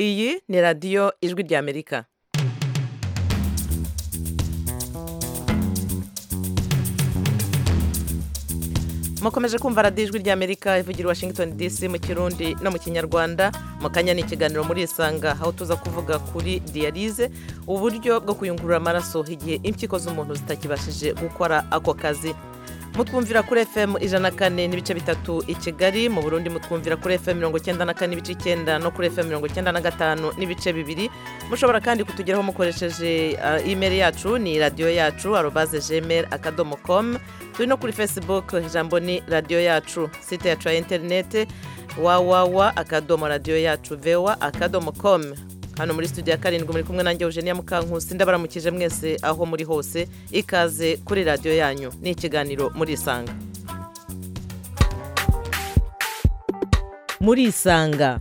iyi ni radiyo ijwi ry'amerika mukomeje kumva radiyo ijwi ry'amerika ivugira i washington dc mu kirundi no mu kinyarwanda mu kanya ni ikiganiro muri isanga aho tuza kuvuga kuri diyarize uburyo bwo kuyungurura amaraso igihe impyiko z'umuntu zitakibashije gukora ako kazi mutwumvira kuri fm ijana na kane n'ibice bitatu i kigali mu burundi mutwumvira kuri fm mirongo icyenda na kane n'ibice icyenda no kuri fm mirongo icyenda na gatanu n'ibice bibiri mushobora kandi kutugeraho mukoresheje uh, imeri yacu ni radiyo yacu arobaze gmail akadomo com turi no kuri facebook ijambo ni radiyo yacu site yacu ya interinete wawawa akadomo radiyo yacu vewa akadomo com hano muri studio ya karindwi muri kumwe nanjye eugenia mukankusi ndabaramukije mwese aho muri hose ikaze kuri radiyo yanyu ni ikiganiro muri isanga muri isanga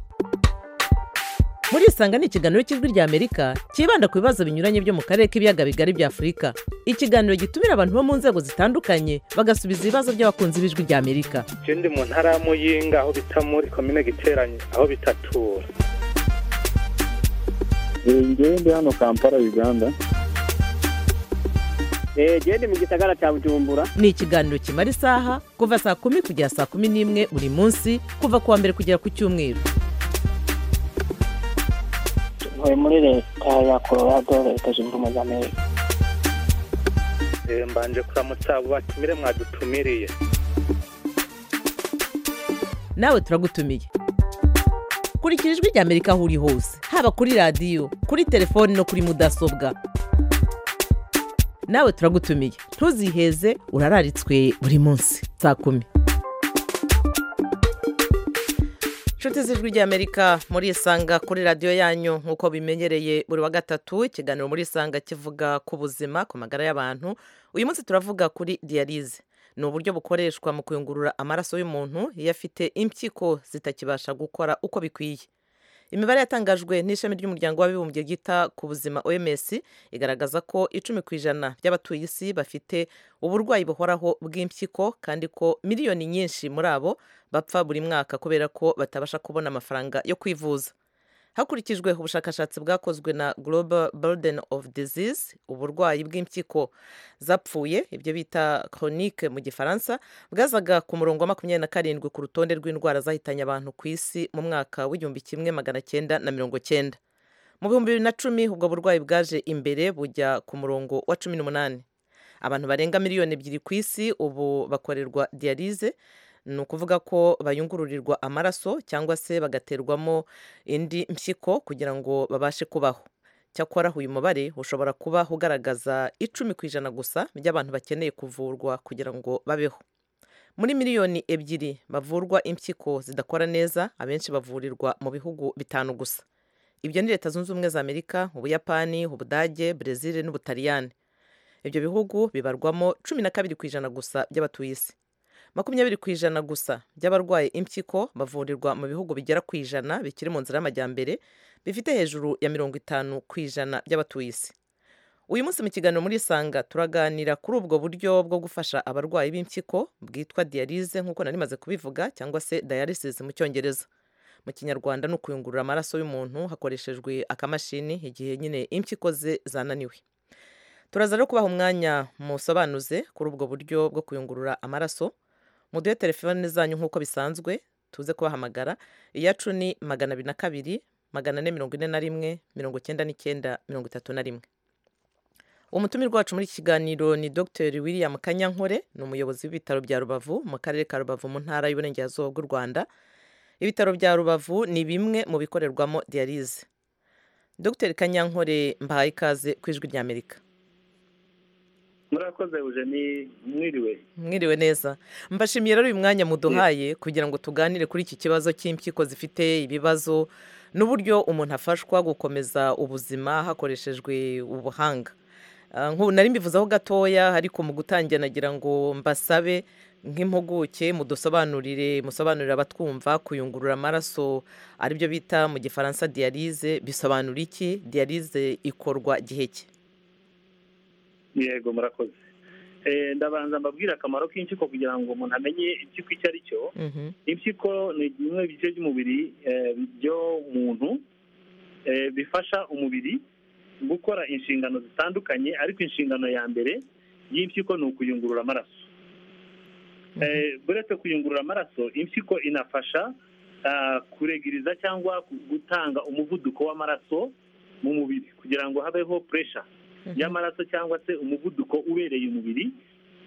muri isanga ni ikiganiro cy'ijwi ry'amerika cyibanda ku bibazo binyuranye byo mu karere k'ibiyaga bigari bya afurika ikiganiro gitumira abantu bo mu nzego zitandukanye bagasubiza ibibazo by'abakunzi b'ijwi ry'amerika icyo ndi mu ntara ya muyinga aho bita muri komine giteranye aho bitatura ngewe ndi hano kampala uganda genda mu gisagara cya bujumbura ni ikiganiro kimara isaha kuva saa kumi kugera saa kumi n'imwe buri munsi kuva ku wa mbere kugera ku cyumweru tuvuye muri leta ya colorado leta zunze ubumwe za amerika mbanje kuramutsa abo batumire mwadutumiriye nawe turagutumiye kurikira ijwi ry'amerika aho uri hose haba kuri radiyo kuri telefoni no kuri mudasobwa nawe turagutumiye ntuziheze urararitswe buri munsi saa kumi inshuti z'ijwi ry'amerika muri isanga kuri radiyo yanyu nk'uko bimenyereye buri wa gatatu ikiganiro muri isanga kivuga ku buzima ku magara y'abantu uyu munsi turavuga kuri diyarize ni uburyo bukoreshwa mu kuyungurura amaraso y'umuntu iyo afite impyiko zitakibasha gukora uko bikwiye imibare yatangajwe n'ishami ry'umuryango w'abibumbye ryita ku buzima oms igaragaza ko icumi ku ijana by'abatuye isi bafite uburwayi buhoraho bw'impyiko kandi ko miliyoni nyinshi muri abo bapfa buri mwaka kubera ko batabasha kubona amafaranga yo kwivuza hakurikijwe ubushakashatsi bwakozwe na global burden of disease uburwayi bw'impyiko zapfuye ibyo bita chronique mu gifaransa bwazaga ku murongo wa makumyabiri na karindwi ku rutonde rw'indwara zahitanye abantu ku isi mu mwaka w'igihumbi kimwe magana cyenda na mirongo cyenda mu bihumbi bibiri na cumi ubwo burwayi bwaje imbere bujya ku murongo wa cumi n'umunani abantu barenga miliyoni ebyiri ku isi ubu bakorerwa diyarize ni ukuvuga ko bayungururirwa amaraso cyangwa se bagaterwamo indi mpyiko kugira ngo babashe kubaho cyakora uyu mubare ushobora kuba ugaragaza icumi ku ijana gusa by'abantu bakeneye kuvurwa kugira ngo babeho muri miliyoni ebyiri bavurwa impyiko zidakora neza abenshi bavurirwa mu bihugu bitanu gusa ibyo ni leta zunze ubumwe za amerika ubuyapani ubudage brezil n'ubutaliyani ibyo bihugu bibarwamo cumi na kabiri ku ijana gusa by'abatuye isi makumyabiri ku ijana gusa by'abarwaye impyiko bavurirwa mu bihugu bigera ku ijana bikiri mu nzira y'amajyambere bifite hejuru ya mirongo itanu ku ijana by'abatuye isi uyu munsi mu kiganiro muri isanga turaganira kuri ubwo buryo bwo gufasha abarwayi b'impyiko bwitwa diyarize nk'uko nari maze kubivuga cyangwa se dialysis mu cyongereza mu kinyarwanda ni ukuyungurura amaraso y'umuntu hakoreshejwe akamashini igihe nyine impyiko ze zananiwe turaza rero kubaha umwanya musobanuze kuri ubwo buryo bwo kuyungurura amaraso muduhe telefone zanyu nk'uko bisanzwe tuze kubahamagara iyacu ni magana abiri na kabiri magana ane mirongo ine na rimwe mirongo icyenda n'icyenda mirongo itatu na rimwe umutumirwa wacu muri iki kiganiro ni dr william kanyankore ni umuyobozi w'ibitaro bya rubavu mu karere ka rubavu mu ntara y'uburengerazuba bw'u rwanda ibitaro bya rubavu ni bimwe mu bikorerwamo diyarize dr kanyankore mbahaye ikaze ku ijwi ry'amerika murakoze eugenie mwiriwe mwiriwe neza mbashimiye rero uyu mwanya muduhaye kugira ngo tuganire kuri iki kibazo cy'impyiko zifite ibibazo n'uburyo umuntu afashwa gukomeza ubuzima hakoreshejwe ubuhanga nk'ubu nari mbivuzeho gatoya ariko mu gutangira nagira ngo mbasabe nk'impuguke mudusobanurire musobanurire abatwumva kuyungurura amaraso aribyo bita mu gifaransa diyarize bisobanura iki diyarize ikorwa gihe cye yego murakoze Eh, ndabanza mbabwira akamaro k'impyiko kugira ngo umuntu amenye impyiko icyo ari cyo Mhm. impyiko ni bimwe mu bice by'umubiri eh, by'umuntu eh, bifasha umubiri gukora inshingano zitandukanye ariko inshingano ya mbere y'impyiko ni ukuyungurura amaraso Eh, buretse kuyungurura amaraso impyiko inafasha ah, kuregiriza cyangwa gutanga umuvuduko w'amaraso mu mubiri kugira ngo habeho puresha Mhm. y'amaraso cyangwa se umuvuduko ubereye umubiri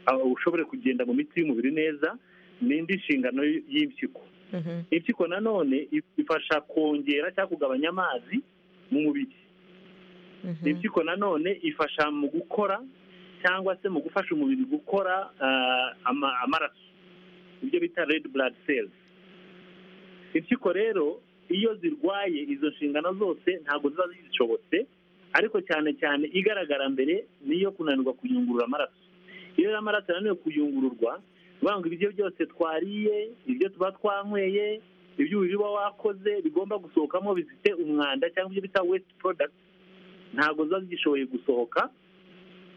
aho ushobore kugenda mu mitsi y'umubiri neza n'indi nshingano y- y'impyiko Mhm. impyiko nanone if- ifasha kongera cyangwa kugabanya amazi mu mubiri Mhm. impyiko nanone ifasha mu gukora cyangwa se mu gufasha umubiri gukora ah, ama- amaraso ibyo bita red blood cells impyiko rero iyo zirwaye izo nshingano zose ntabwo ziba zishobotse ariko cyane cyane igaragara mbere niyo kunanirwa kuyungurura amaraso iyo rero amaraso yananiwe kuyungururwa bivuga ngo ibiryo byose twariye ibyo tuba twanyweye iby'uburiri uba wakoze bigomba gusohokamo bifite umwanda cyangwa ibyo bita waste product ntabwo ziba zigishoboye gusohoka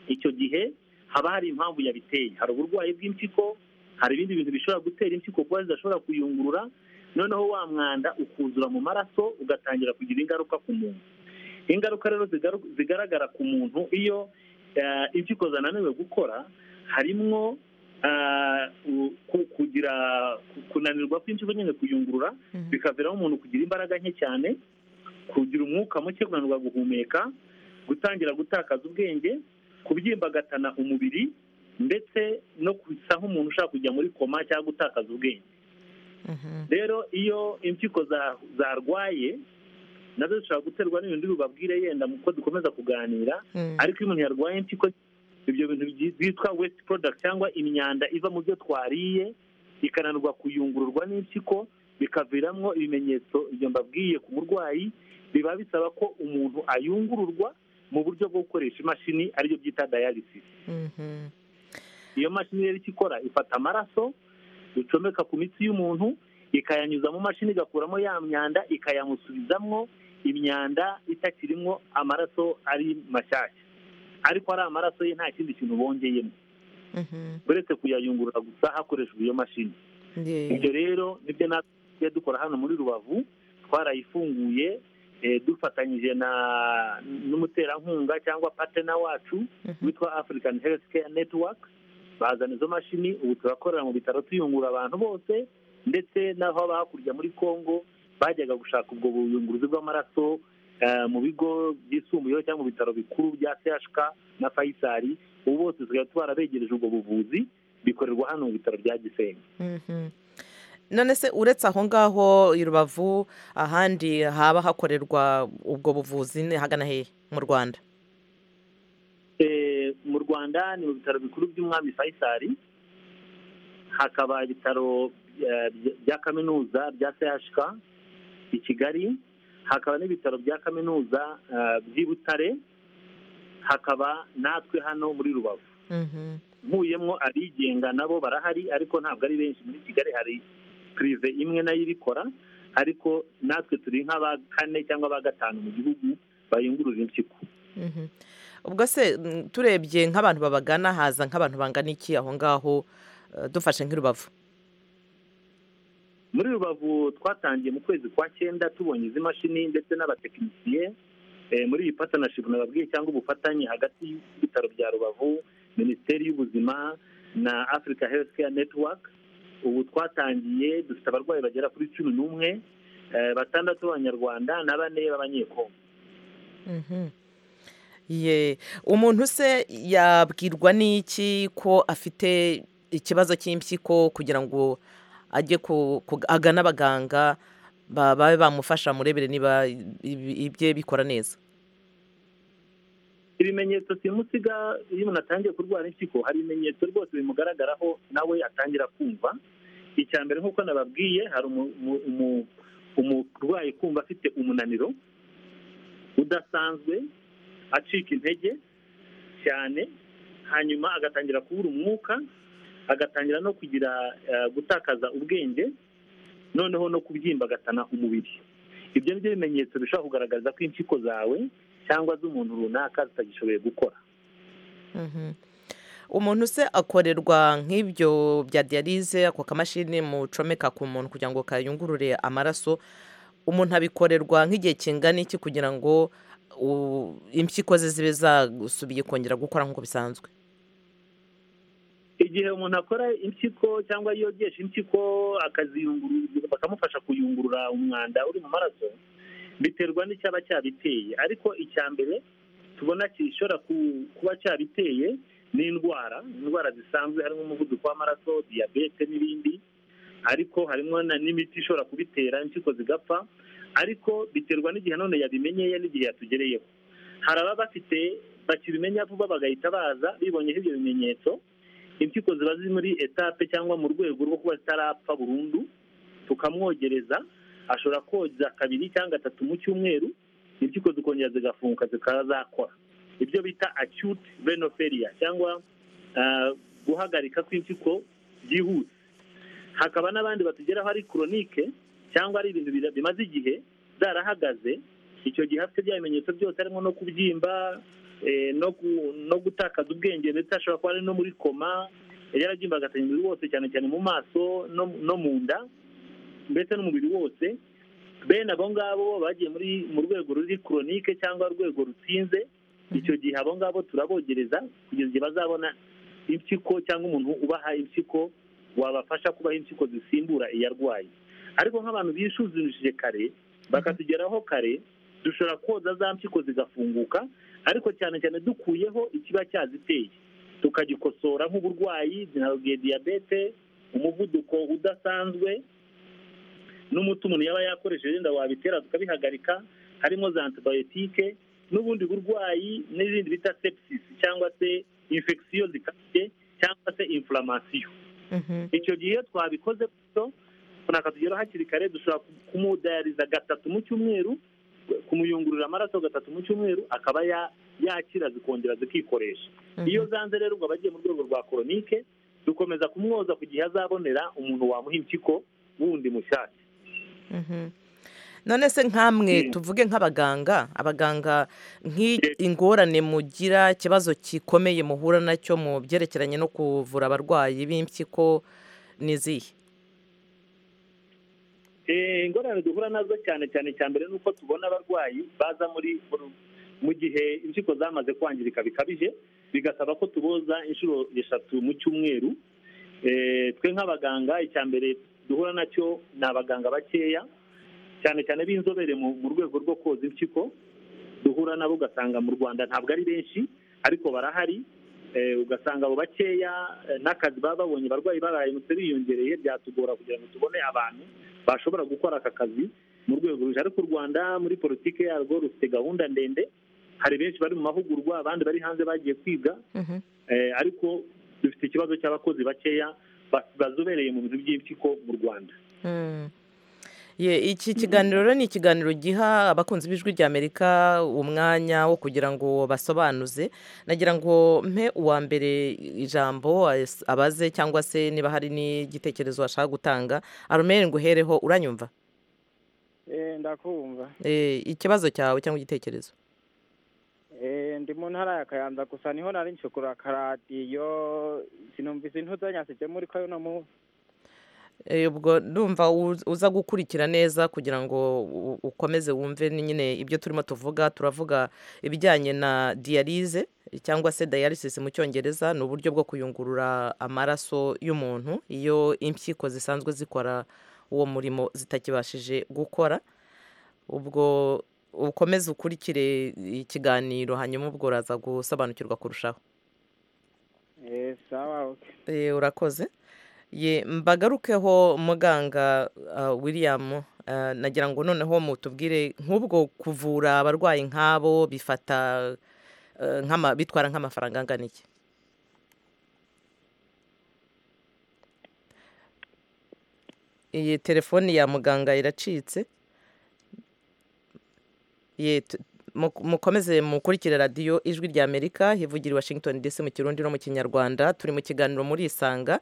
icyo gihe haba hari impamvu yabiteye hari uburwayi bw'impyiko hari ibindi bintu bishobora gutera impyiko kuba zidashobora kuyungurura noneho wa mwanda ukuzura mu maraso ugatangira kugira ingaruka ku muntu ingaruka rero zigaru- zigaragara ku muntu iyo eh, impyiko zananiwe gukora harimo ah, u- ku- kugira ku- kunanirwa kw'impyiko nyine kuyungurura Mhm. bikaviramo umuntu kugira imbaraga nke cyane kugira umwuka muke kunanirwa guhumeka gutangira gutakaza ubwenge kubyimbagatana umubiri ndetse no gusa nk'umuntu ushaka kujya muri koma cyangwa gutakaza ubwenge Mhm. rero iyo impyiko za- zarwaye nazo zishobora guterwa n'ibintu bibabwire yenda uko dukomeza kuganira Mhm. ariko iyo umuntu yarwaye impyiko ibyo bintu byi- byitwa wesite porodagiti cyangwa imyanda iva mu byo twariye ikananirwa kuyungururwa n'impyiko bikaviramo ibimenyetso ibyo mbabwiye ku murwayi biba bisaba ko umuntu ayungururwa mu buryo bwo gukoresha imashini aribyo byita dialysis Mhm. iyo mashini rero icyo ikora ifata amaraso icomeka ku mitsi y'umuntu ikayanyuza mu mashini igakuramo ya myanda ikayamusubizamwo imyanda itakirimo amaraso ari mashyashya ariko ari amaraso ye nta kindi kintu bongeyemo Mhm. uretse kuyayungurura gusa hakoreshejwe iyo mashini Ndi- ibyo rero nibyo natwe tugiye dukora hano muri rubavu twarayifunguye eh, dufatanyije na n'umuterankunga cyangwa patena wacu Mhm. witwa African Health Care Network bazana izo mashini ubu turakorera mu bitaro tuyungura abantu bose ndetse n'aho aba hakurya muri Congo bajyaga gushaka ubwo buyunguruzi bw'amaraso eh, mu bigo byisumbuyeho cyangwa mu bitaro bikuru bya CHK na Faisal ubu bose tusigaye twarabegereje ubwo buvuzi bikorerwa hano mu bitaro bya Gisenyi Mhm. none se uretse aho ngaho i rubavu ahandi haba hakorerwa ubwo buvuzi ni hagana hehe mu rwanda Eh, mu Rwanda ni mu bitaro bikuru by'umwami Faisal hakaba ibitaro eh, by- bya kaminuza bya CHK i Kigali hakaba n'ibitaro bya kaminuza eh, by'i Butare hakaba natwe hano muri Rubavu Mhm. nkuyemo abigenga nabo barahari ariko ntabwo ari benshi muri kigali hari pirive imwe nayo ibikora ariko natwe turi nk'aba kane cyangwa aba gatanu mu gihugu bayungurura impyiko Mhm. ubwo se mm, turebye nk'abantu babagana haza nk'abantu bangana iki aho ngaho eh, dufashe nk'i rubavu muri rubavu twatangiye mu kwezi kwa cyenda tubonye izi mashini ndetse n'abatekinisiye eh, muri iyi patanashipu nababwiye cyangwa ubufatanye hagati y'ibitaro bya rubavu minisiteri y'ubuzima na africa health care network ubu twatangiye dufite abarwayi bagera kuri cumi n'umwe eh, batandatu b'abanyarwanda na bane b'abanyekongo Mhm. ye umuntu se yabwirwa n'iki ko afite ikibazo cy'impyiko kugira ngo ajye ku- ku- agane abaganga ba- babe bamufasha murebere niba ibi- ibye bikora neza ibimenyetso simusiga iyo umuntu atangiye kurwara impyiko hari ibimenyetso rwose bimugaragaraho nawe atangira kumva icya mbere nk'uko nababwiye hari umu- umu- umu- umurwayi kumva afite umunaniro udasanzwe acika intege cyane hanyuma agatangira kubura umwuka agatangira no kugira eh, gutakaza ubwenge noneho no kubyimbagatana umubiri ibyo ni byo bimenyetso bishobora kugaragaza ko impyiko zawe cyangwa z'umuntu runaka zitagishoboye gukora Mhm. umuntu se akorerwa nk'ibyo bya diyarize ako kamashini mucomeka ku muntu kugira ngo kayungurure amaraso umuntu abikorerwa nk'igihe kingana iki kugira ngo u- impyiko ze zibe zasubiye kongera gukora nk'uko bisanzwe igihe umuntu akora impyiko cyangwa yogesha impyiko akaziyungurura bakamufasha kuyungurura umwanda uri mu maraso biterwa n'icyaba cyabiteye ariko icya mbere tubona gishobora ku- kuba cyabiteye ni indwara indwara zisanzwe harimo umuvuduko w'amaraso diyabete n'ibindi ariko harimo na- n'imiti ishobora kubitera impyiko zigapfa ariko biterwa n'igihe none yabimenyeye n'igihe yatugereyeho hari ababa bafite bakibimenya vuba bagahita baza bibonyeho ibyo bimenyetso impyiko ziba ziri muri etape cyangwa mu rwego rwo kuba zitarapfa burundu tukamwogereza ashobora koza kabiri cyangwa gatatu mu cyumweru impyiko zikongera zigafunguka zikaba zakora ibyo bita acute renal failure cyangwa ah, guhagarika kw'impyiko byihuse hakaba n'abandi batugeraho ari koronike cyangwa ari ibintu bira- bimaze igihe zarahagaze icyo gihe afite bya bimenyetso byose harimo no kubyimba eh, no gu- no gutakaza ubwenge ndetse ashobora kuba ari no muri koma yarabyimba agatanya umubiri wose cyane cyane mu maso no no mu nda mbese n'umubiri wose bene abo ngabo bagiye muri mu rwego ruri koronike cyangwa urwego rutsinze icyo gihe abo ngabo turabogereza kugeza igihe bazabona impyiko cyangwa umuntu ubaha impyiko wabafasha kubaha impyiko zisimbura iyarwaye ariko nk'abantu bisuzumishije kare bakatugeraho kare dushobora koza za mpyiko zigafunguka ariko cyane cyane dukuyeho ikiba cyaziteye tukagikosora nk'uburwayi nabwiye diyabete umuvuduko udasanzwe n'umuti umuntu yaba yakoresheje wenda wabitera tukabihagarika harimo za antibayotike n'ubundi burwayi n'ibindi bita sepsis cyangwa se infection zikabye cyangwa se inflammation Mhm. icyo gihe iyo twabikoze gutyo umuntu akatugeraho hakiri kare dushobora ku- kumudayariza gatatu mu cyumweru kumuyungurura amaraso gatatu mu cyumweru akaba ya- yakira zikongera zikikoresha Mhm. iyo zanze rero ubwo abagiye mu rwego rwa koronike dukomeza kumwoza ku gihe azabonera umuntu wamuha impyiko wundi mushyashya Mhm. none se nk'amwe Mm. tuvuge nk'abaganga abaganga Yes. nk'ingorane mugira ikibazo gikomeye muhura nacyo mu byerekeranye no kuvura abarwayi b'impyiko ni izihe Eh, ingorane duhura nazo cyane cyane cya mbere ni uko tubona abarwayi baza muri mu gihe impyiko zamaze kwangirika bikabije bigasaba ko tuboza inshuro eshatu mu cyumweru Eh, twe nk'abaganga icya mbere duhura nacyo ni abaganga bakeya cyane cyane b'inzobere mu mu rwego rwo koza impyiko duhura nabo ugasanga mu rwanda ntabwo ari benshi ariko barahari Eh, ugasanga abo bakeya eh, n'akazi baba babonye abarwayi barayimutse biyongereye byatugora kugira ngo tubone abantu bashobora gukora aka kazi mu rwego ruje ariko u rwanda muri politiki yarwo rufite gahunda ndende hari benshi bari mu mahugurwa abandi bari hanze bagiye kwiga Mhm. Eh, ariko dufite ikibazo cy'abakozi bakeya ba- bazobereye mu bintu by'impyiko mu rwanda Mm. Ye, iki kiganiro rero ni ikiganiro giha abakunzi b'ijwi rya amerika umwanya wo kugira ngo basobanuze nagira ngo mpe uwa mbere ijambo as- abaze cyangwa se niba hari n'igitekerezo ashaka gutanga aromere nguhereho uranyumva eh ndakumva Eh, ikibazo cyawe cyangwa igitekerezo eh ndi mu ntara ya kayanza gusa niho nari nshikura karadiyo sinumvise intuzanyasije muri ko no mu Eh, ubwo ndumva uz- uza gukurikira neza kugira ngo u- ukomeze wumve ni nyine ibyo turimo tuvuga turavuga ibijyanye na diyarize cyangwa se dialysis mu cyongereza ni uburyo bwo kuyungurura amaraso y'umuntu iyo impyiko zisanzwe zikora uwo murimo zitakibashije gukora ubwo ukomeze ukurikire ikiganiro hanyuma ubwo uraza gusobanukirwa kurushaho eh sawa okay. Eh, urakoze ye mbagarukeho muganga ah, william ah, nagira ngo noneho mutubwire nk'ubwo kuvura abarwayi nk'abo bifata eh, nk'ama- bitwara nk'amafaranga angana iki iyi telefoni ya muganga iracitse ye tu- mu- mukomeze mukurikire radiyo ijwi ry'amerika hivugira i washington dc mu kirundi no mu kinyarwanda turi mu kiganiro muri isanga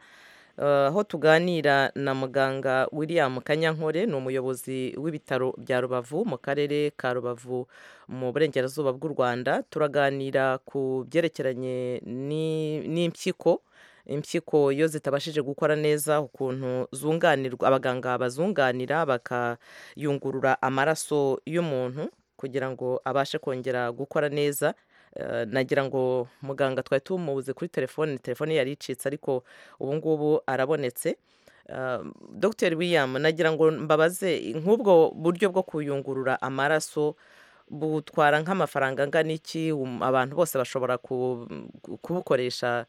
Eh, aho tuganira na muganga william kanyankore ni umuyobozi w'ibitaro bya rubavu mu karere ka rubavu mu burengerazuba bw'u rwanda turaganira ku byerekeranye ni- n'impyiko impyiko iyo zitabashije gukora neza ukuntu zunganirwa abaganga bazunganira bakayungurura amaraso y'umuntu kugira ngo abashe kongera gukora neza Eh, nagira ngo muganga twari tumubuze kuri telefone telefone yari icitse ariko ubu ngubu arabonetse Eh, dr william nagira ngo mbabaze nk'ubwo buryo bwo kuyungurura amaraso butwara nk'amafaranga angana iki Um, abantu bose bashobora ku- ku- kubukoresha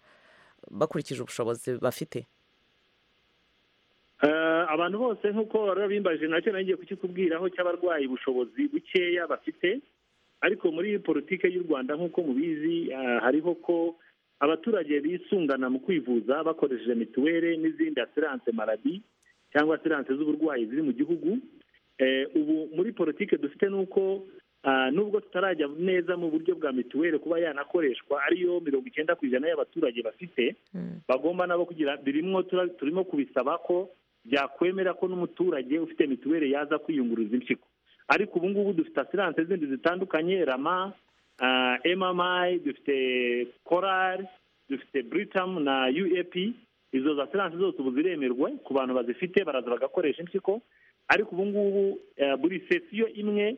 bakurikije ubushobozi bafite Eh, abantu bose nk'uko bari bimbaje nacyo nagiye kukikubwiraho cy'abarwayi ubushobozi bukeya bafite ariko muri politiki y'u rwanda nk'uko mubizi eh, hariho ko abaturage bisungana mu kwivuza bakoresheje mituweli n'izindi asiranse marabi cyangwa asiranse z'uburwayi ziri mu gihugu Eh, ubu muri politiki dufite ni uko ah, nubwo tutarajya neza mu buryo bwa mituweli kuba yanakoreshwa ariyo mirongo icyenda ku ijana y'abaturage bafite bagomba nabo kugira birimwo tura- turimo kubisaba ko byakwemera ko n'umuturage ufite mituweli yaza kwiyungururiza impyiko ariko ubu ngubu dufite asiranse zindi zitandukanye rama ah, mmi dufite korari dufite britam na uap izo za asiranse zose ubu ziremerwa ku bantu bazifite baraza bagakoresha impyiko ariko ubu ngubu eh, buri sesiyo imwe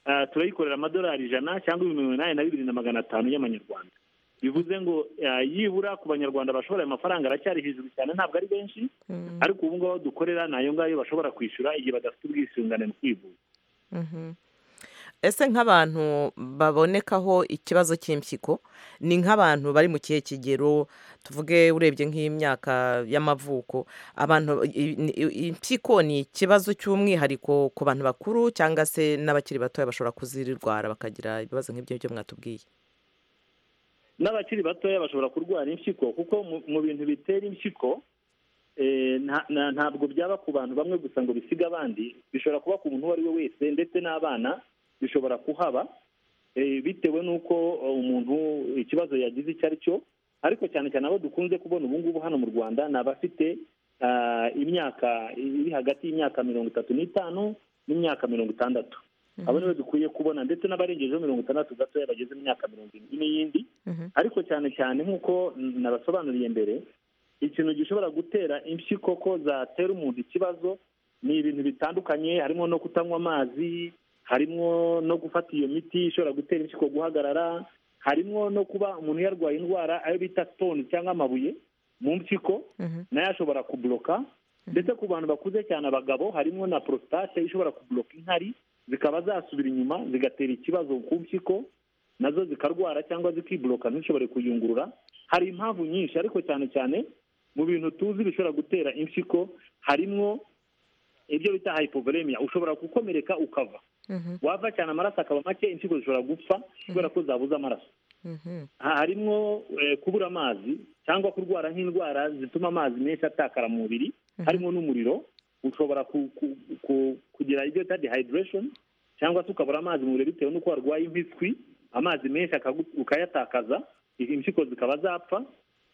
ah, turayikorera amadolari ijana cyangwa ibihumbi mirongo inani na bibiri na magana atanu y'amanyarwanda bivuze ngo eh, yibura ku banyarwanda bashobora ayo mafaranga aracyari hejuru cyane ntabwo ari benshi ariko ubu ngubu aho dukorera ni ayo ngayo bashobora kwishyura igihe badafite ubwisungane mu kwivuza Mhm. ese nk'abantu babonekaho ikibazo cy'impyiko ni nk'abantu bari mu kihe kigero tuvuge urebye nk'imyaka y'amavuko abantu i- i- impyiko ni ikibazo cy'umwihariko ku bantu bakuru cyangwa se n'abakiri batoya bashobora kuzirwara bakagira ibibazo nk'ibyo byo mwatubwiye n'abakiri batoya bashobora kurwara impyiko kuko mu- mu bintu bitera impyiko eh, nta- na- ntabwo byaba ku bantu bamwe gusa ngo bisige abandi bishobora kuba ku muntu uwo ari we wese ndetse n'abana bishobora kuhaba eh, bitewe n'uko eh, umuntu ikibazo yagize icyo ari cyo ariko cyane cyane abo dukunze kubona ubu ngubu hano mu rwanda ni abafite ah, imyaka iri hagati y'imyaka mirongo itatu n'itanu n'imyaka mirongo itandatu abo nibo dukwiye kubona ndetse n'abarengejeho mirongo itandatu gatoya bageze mu myaka mirongo irindwi n'iyindi ariko cyane cyane nk'uko nabasobanuriye mbere ikintu gishobora gutera impyiko ko zatera umuntu ikibazo ni ibintu bitandukanye harimo no kutanywa amazi harimo no gufata iyo miti ishobora gutera impyiko guhagarara harimo no kuba umuntu yarwaye indwara ayo bita stone cyangwa amabuye mu mpyiko nayo ashobora kubloka ndetse ku bantu bakuze cyane abagabo harimo na prostate ishobora kubloka inkari zikaba zasubira inyuma zigatera ikibazo ku mpyiko nazo zikarwara cyangwa zikibloka ntishobore kuyungurura hari impamvu nyinshi ariko cyane cyane mu bintu tuzi bishobora gutera impyiko harimo ibyo bita hypovolemia ushobora gukomereka ukava wava cyane amaraso akaba make impyiko zishobora gupfa kubera ko zabuze amaraso Ha- harimo eh, kubura amazi cyangwa kurwara nk'indwara zituma amazi menshi atakara mu mubiri harimo n'umuriro ushobora ku- ku- ku- kugira ibyo bita dehydration cyangwa se ukabura amazi mu mubiri bitewe n'uko warwaye impiswi amazi menshi akagu- ukayatakaza izi impyiko zikaba zapfa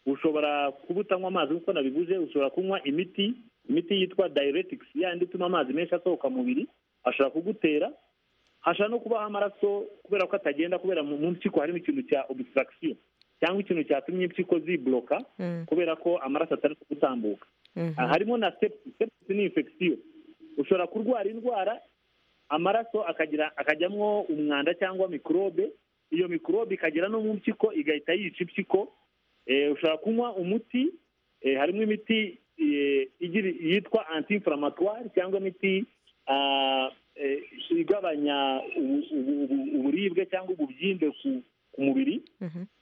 ushobora kuba utanywa amazi nk'uko nabivuze ushobora kunywa imiti imiti yitwa diuretics yandi ituma amazi menshi asohoka mu mubiri ashobora kugutera hashobora no kubaho amaraso kubera ko atagenda kubera mu mu mpyiko harimo ikintu cya obstruction cyangwa ikintu cyatumye impyiko zibloka kubera ko amaraso atari gutambuka Ah, harimo na sepsis sepsis ni infection ushobora kurwara indwara amaraso akagira akajyamwo umwanda cyangwa mikorobe iyo mikorobe ikagera no mu mpyiko igahita yica impyiko Eh, ushobora kunywa umuti Eh, harimo imiti eh, igira- yitwa anti-inflammatoire cyangwa imiti ah, eh, igabanya ubu- ubu- ubu- uburibwe cyangwa ububyimbe ku ku mubiri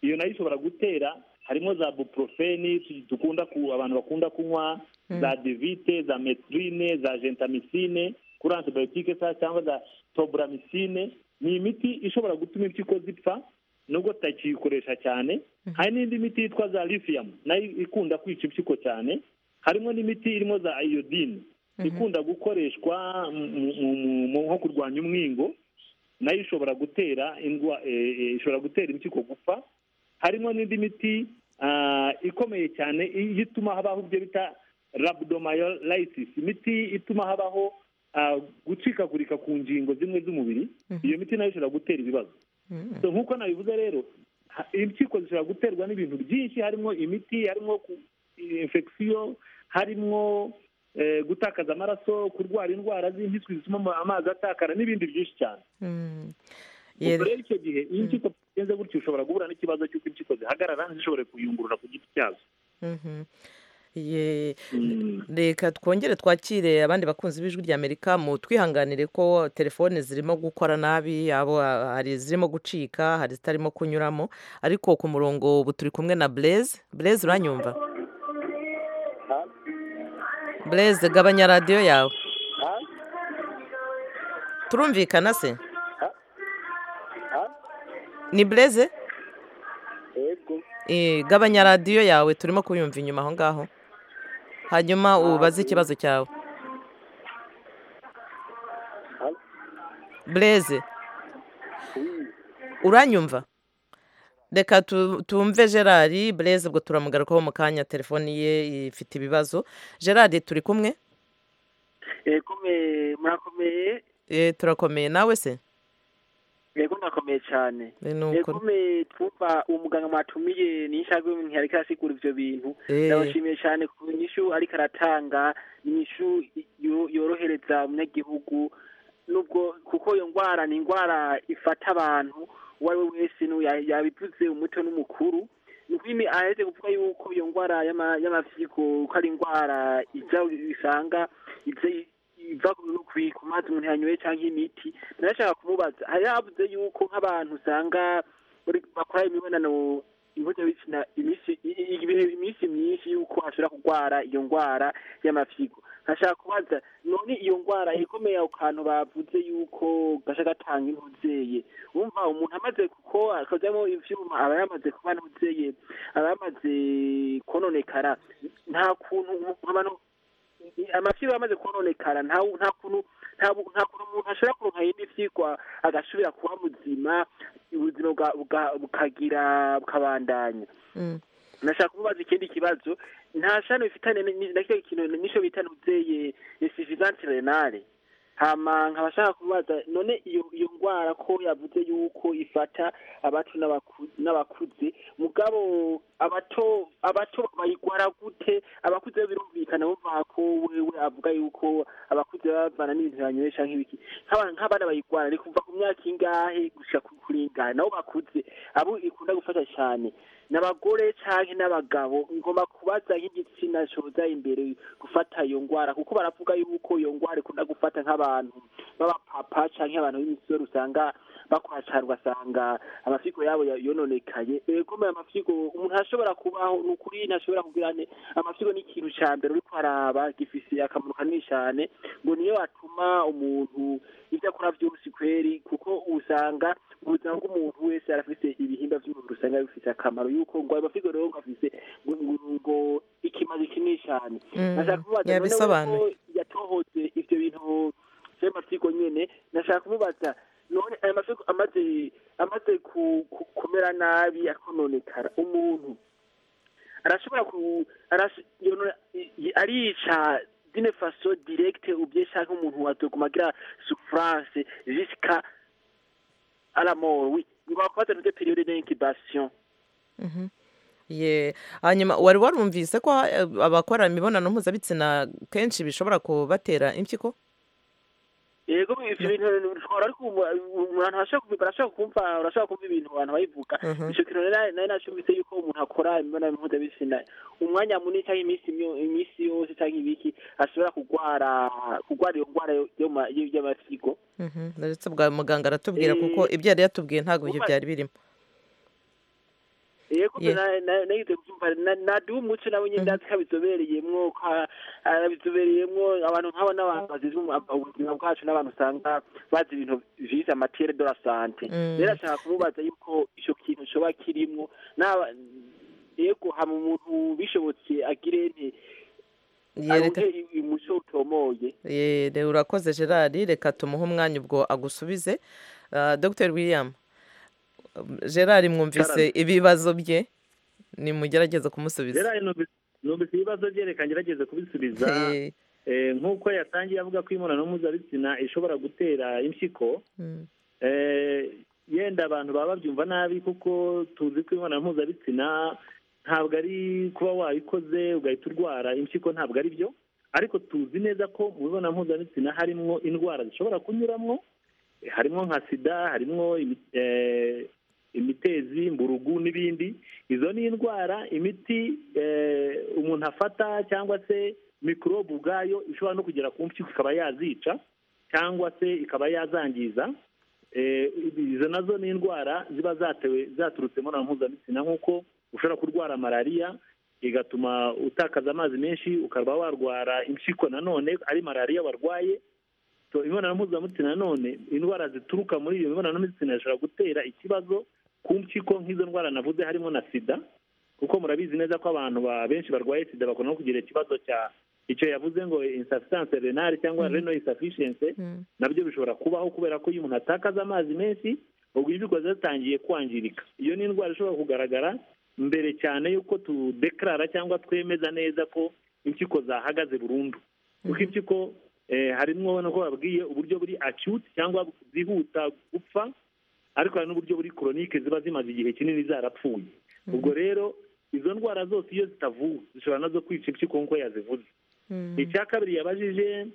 iyo nayo ishobora gutera harimo za buprofeni tu- dukunda ku abantu bakunda kunywa za devite za metrine za gentamicine kuri antibiotike sa cyangwa za tobramicine ni imiti ishobora gutuma impyiko zipfa nubwo tutakiyikoresha cyane hari n'indi miti yitwa za lithium nayo ikunda kwica impyiko cyane harimo n'imiti irimo za iodine ikunda gukoreshwa mu- mu- mu- mu- nko kurwanya umwingo nayo ishobora gutera indwa eh, eh, ishobora gutera impyiko gupfa harimo n'indi miti ah, ikomeye cyane i- ituma habaho ibyo bita rabdomayolysis imiti ituma habaho ah, gucikagurika ku ngingo zimwe z'umubiri iyo miti nayo ishobora gutera ibibazo So, nk'uko nabivuze rero ha- impyiko zishobora guterwa n'ibintu byinshi harimo imiti harimo infection harimo eh, gutakaza amaraso kurwara indwara z'impiswi zituma ama- amazi atakara n'ibindi byinshi cyane Mm. ubwo Yego. rero icyo gihe iyo impyiko zigenze gutyo ushobora guhura n'ikibazo cy'uko impyiko zihagarara zishobore kuyungurura ku giti cyazo Mhm. Ye- Mm. reka twongere twakire abandi bakunzi b'ijwi rya amerika mu twihanganire ko telefone zirimo gukora nabi abo ah, hari izirimo gucika hari izitarimo kunyuramo ariko ku murongo ubu turi kumwe na blaise blaise uranyumva blaise gabanya radiyo yawe turumvikana se ni blaise yego Eh, gabanya radiyo yawe turimo kuyumva inyuma aho ngaho hanyuma ubaze ikibazo cyawe bureze uranyumva reka tu- tumve gerard bureze ubwo turamugarukaho mu kanya telefoni ye ifite ibibazo gerard turi kumwe komeye murakomeye Eh, turakomeye nawe se yego murakomeye cyane Eh, ni uko- ekomeye twumva uwo muganga mwatumiye n'ishajwe ntihariko arasigura ivyo bintu Eh. ndabashimiye cyane ku nyishu ariko aratanga ni inyishu yo- yorohereza umunyagihugu nubwo kuko iyo ndwara ni indwara ifata abantu uwo ari we wese n'uwo ya- yabivuze umuto n'umukuru ni ukuri aheze kuvuga yuko iyo ndwara y'ama- y'amavyigo ko ari indwara iza isanga iza- iva ku- ku- ku mazi umuntu yanyoye cyangwa imiti narashaka kumubaza hari habuze yuko nk'abantu usanga bari- bakora imibonano impuzabitsina iminsi i- i- i- iminsi myinshi yuko ashobora kurwara iyo ndwara y'amafyigo nkashaka kubaza none iyo ndwara ikomeye ako kantu bavuze yuko gasha gatanga intuzeye wumva umuntu amaze kuko akajyamo ivyuma aba yamaze kuba ntuzeye aba yamaze kononekara nta kuntu umuntu- abantu amafyigo yamaze kononekara nta nta kuntu nta bu- nta kuntu umuntu ashobora kuronka yindi vyigwa agasubira kuba muzima ubuzima bwa- bwa- bukagira bukabandanya Mm. nashaka kubaza ikindi kibazo nta shano bifitane ni- na kiriya kintu nico bita nuzeye insuffisance renale hama nkaba shaka kubaza none iyo iyo ndwara ko yavuze yuko ifata abacu n'abaku- n'abakuze mugabo abato abato bayigwara gute abakuze birumvikana bumva ko wewe avuga yuko abakuze baba bavana n'ibintu banywesha nk'ibiki Nk'aba- nk'abana bayigwara ni kuva ku myaka ingahe gushika ku- kuringana nabo bakuze abo ikunda gufata cyane n'abagore canke n'abagabo ngomba kubaza nk'igitsina coza imbere gufata iyo ngwara kuko baravuga yuko iyo ngwara ikunda gufata nk'abantu b'abapapa canke abantu b'imisore usanga bakora cane ugasanga amafyigo yabo ya- yononekaye ekomeye amafyigo umuntu ashobora kubaho ni ukuri ntashobora kugira ne amafyigo ni ikintu ca mbere uriko araba gifise akamaro kanini cane ngo niyo atuma umuntu ivyo akora vyose kweri kuko usanga ubuzima bw'umuntu wese arafise ibihimba vy'umubiri usanga bifise akamaro yuko ngo amafyigo rero ngo afise ngo- ngo- ngo ikimazi kinini cane Mm, nashaka kubaza none yabisobanuye. wewe ko yatohoze ivyo bintu vy'amafyigo nyene nashaka kumubaza none ayo mafyigo amaze amaze ku- ku- kumera nabi akononekara umuntu arashobora ku arash- yonora- i- i- arica dine faso directe ubye canke umuntu azoguma agira souffrance jusqu'à à la mort oui ngo bakubaza nivyo periode d'incubation Mhm. Ye hanyuma wari warumvise ko eh, abakora imibonano mpuzabitsina kenshi bishobora kubatera impyiko yego ivyo bintu ushobora ariko umuntu ashobora kubivuga arashobora kumva urashobora kumva ibintu abantu bayivuga Mhm. ico kintu rero nari nashumvise yuko umuntu akora imibonano mpuzabitsina umwanya munini canke iminsi myo- iminsi yose canke ibiki ashobora kurwara kurwara iyo ndwara yo- yo ma- yo- y'amafyigo Mhm. ndetse bwa muganga aratubwira Eh, kuko ibyo yari yatubwiye ntabwo ibyo uba- byari birimo yego Ye- na- na- nagize kubyumva na- naduha umuco nawe nyine Mhm. ndazi ko abizobereyemwo ko a- abizobereyemwo abantu nk'abo n'abantu bazize umu- ubuzima bwacu n'abantu usanga bazi ibintu vyize amatere de la sante Mm. rero ashaka kumubaza yuko ico kintu coba kirimwo n'aba yego hama umuntu bishobotse agire nte Ye, reka- aronke i- umuco utomoye Ye, re- urakoze gerard reka tumuhe umwanya ubwo agusubize Ah, dr william um, gerard mwumvise ibibazo bye nimugerageze kumusubiza rero numvise numvise ibibazo bye reka ngerageze kubisubiza Eh, Eh, nk'uko yatangiye avuga ko imibonano mpuzabitsina ishobora gutera impyiko mm, Eh, yenda abantu baba babyumva nabi kuko tuzi ko imibonano mpuzabitsina ntabwo ari kuba wayikoze ugahita urwara impyiko ntabwo ari byo ariko tuzi neza ko mu mibonano mpuzabitsina harimo indwara zishobora kunyuramwo Eh, harimo nka sida harimo imi- eh, imitezi mburugu n'ibindi izo ni indwara imiti eh, umuntu afata cyangwa se mikorobe ubwayo ishobora no kugera ku mpyiko ikaba yazica cyangwa se ikaba yazangiza Eh, izo nazo ni indwara ziba zatewe zaturutse mu nama mpuzabitsina nk'uko ushobora kurwara malariya igatuma utakaza amazi menshi ukaba warwara impyiko nanone ari malariya warwaye So, imibonano mpuzabitsina nanone indwara zituruka muri iyo mibonano mpuzabitsina zishobora gutera ikibazo ku mpyiko nk'izo ndwara navuze harimo na sida kuko murabizi neza ko abantu ba- benshi barwaye sida bakunda no kugira ikibazo cya icyo yavuze ngo insufficience renale cyangwa renal insufficiency mm. nabyo bishobora kubaho kubera ko iyo umuntu atakaza amazi menshi ubwo impyiko ziba zitangiye kwangirika iyo ni indwara ishobora kugaragara mbere cyane y'uko tudekarara cyangwa twemeza neza ko impyiko zahagaze burundu kuko impyiko eh, harimwo nako babwiye uburyo buri acute cyangwa zihuta gupfa ariko hari n'uburyo buri koronike ziba zimaze igihe kinini zarapfuye ubwo rero izo ndwara zose iyo zitavuwe zishobora nazo kwica impyiko nk'uko yazivuze Mm. icya kabiri yabajije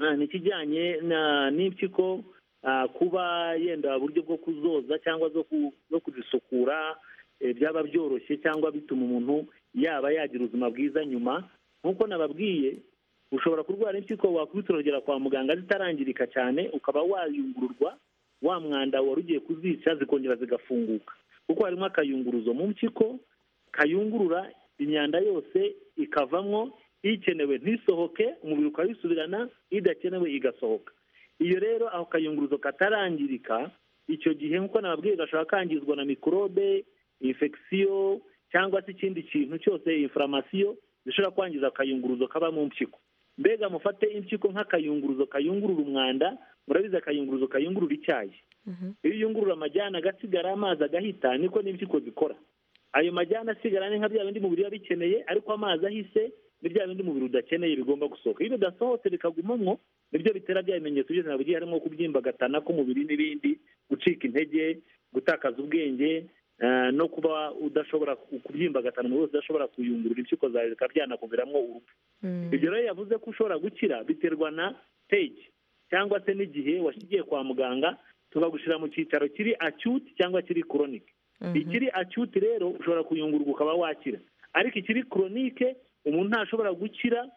ah, ni ikijyanye na- n'impyiko ah, kuba yenda uburyo bwo kuzoza cyangwa zo ku- zo kuzisukura eh, byaba byoroshye cyangwa bituma umuntu yaba yagira ubuzima bwiza nyuma nk'uko nababwiye ushobora kurwara impyiko wakwitorogera kwa muganga zitarangirika cyane ukaba wayungururwa wa mwanda wari ugiye kuzica zikongera zigafunguka kuko harimo akayunguruzo mu mpyiko kayungurura imyanda yose ikavamo ikenewe ntisohoke umubiri ukayisubirana idakenewe igasohoka iyo rero ako kayunguruzo katarangirika icyo gihe nk'uko nababwiye gashobora kangizwa na mikorobe infection cyangwa se ikindi kintu cyose inflammation zishobora kwangiza akayunguruzo kaba mu mpyiko mbega mufate impyiko nk'akayunguruzo kayungurura umwanda murabizi akayunguruzo kayungurura icyayi Mhm. iyo uyungurura amajyana agasigara amazi agahita niko n'impyiko zikora ayo majyana asigara ni nka bya bindi mubiri biba bikeneye ariko amazi ahise ni bya bindi umubiri udakeneye bigomba gusohoka iyo bidasohotse bikagumamwo nibyo bitera bya bimenyetso byose nabugiye harimo kubyimbagatana k'umubiri n'ibindi gucika intege gutakaza ubwenge eh, no kuba udashobora ku- kubyimbagatana umubiri wose udashobora kuyungurura impyiko zawe bikaba byanakuviramwo urupfu Mm. ibyo rero yavuze ko ushobora gukira biterwa na stage cyangwa se n'igihe washyigiye kwa muganga tukagushyira mu cyicaro kiri acute cyangwa kiri chronic Mhm. ikiri acute rero ushobora kuyungururwa ukaba wakira ariko ikiri chronique umuntu ntashobora gukira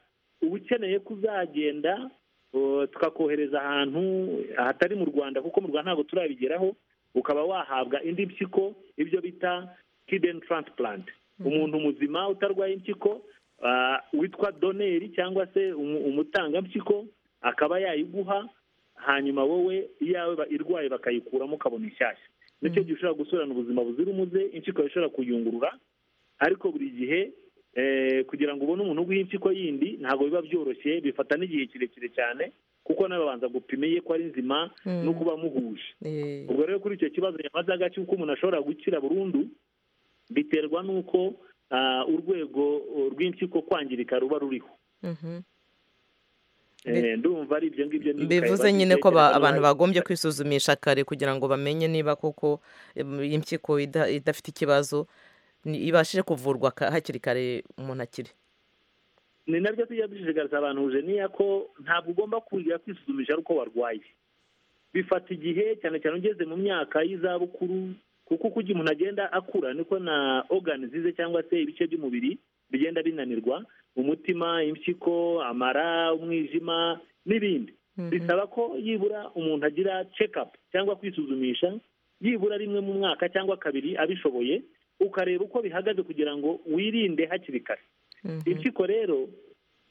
uba ukeneye kuzagenda uh, tukakohereza ahantu hatari mu rwanda kuko mu rwanda ntabwo turabigeraho ukaba wahabwa indi mpyiko ibyo bita kidney transplant umuntu muzima utarwaye impyiko uh, witwa doneri cyangwa se umu- umutangampyiko akaba yayiguha hanyuma wowe iyawe ba- irwaye bakayikuramo ukabona inshyashya nicyo gihe ushobora gusubirana ubuzima buzira umuze impyiko ishobora kuyungurura ariko buri gihe eh, kugira ngo ubone umuntu uguha impyiko yindi ntabwo biba byoroshye bifata n'igihe kirekire cyane kuko n'ababanza gupima ye ko ari nzima Mm. no kuba muhuje Eh, ubwo rero kuri icyo kibazo yamaze agace uko umuntu ashobora gukira burundu biterwa n'uko ah, urwego rw'impyiko kwangirika ruba ruriho mhm. Eh, ndumva ari ibyo ngibyo nibuka bivuze yabajije, nyine ko ba- kereka abantu n'abandi- bagombye kwisuzumisha kare kugira ngo bamenye niba koko em, impyiko ida- idafite ikibazo ni- ibashije kuvurwa ka- hakiri kare umuntu akiri ni nabyo tujya dushishikariza abantu niya ko ntabwo ugomba kujya kwisuzumisha ari uko warwaye bifata igihe cyane cyane ugeze mu myaka y'izabukuru kuko uko igihe umuntu agenda akura niko na ogani zize cyangwa se ibice by'umubiri bigenda binanirwa umutima impyiko amara umwijima n'ibindi bisaba ko yibura umuntu agira cekapu cyangwa kwisuzumisha yibura rimwe mu mwaka cyangwa kabiri abishoboye ukareba uko bihagaze kugira ngo wirinde hakiri kare Mhm. impyiko rero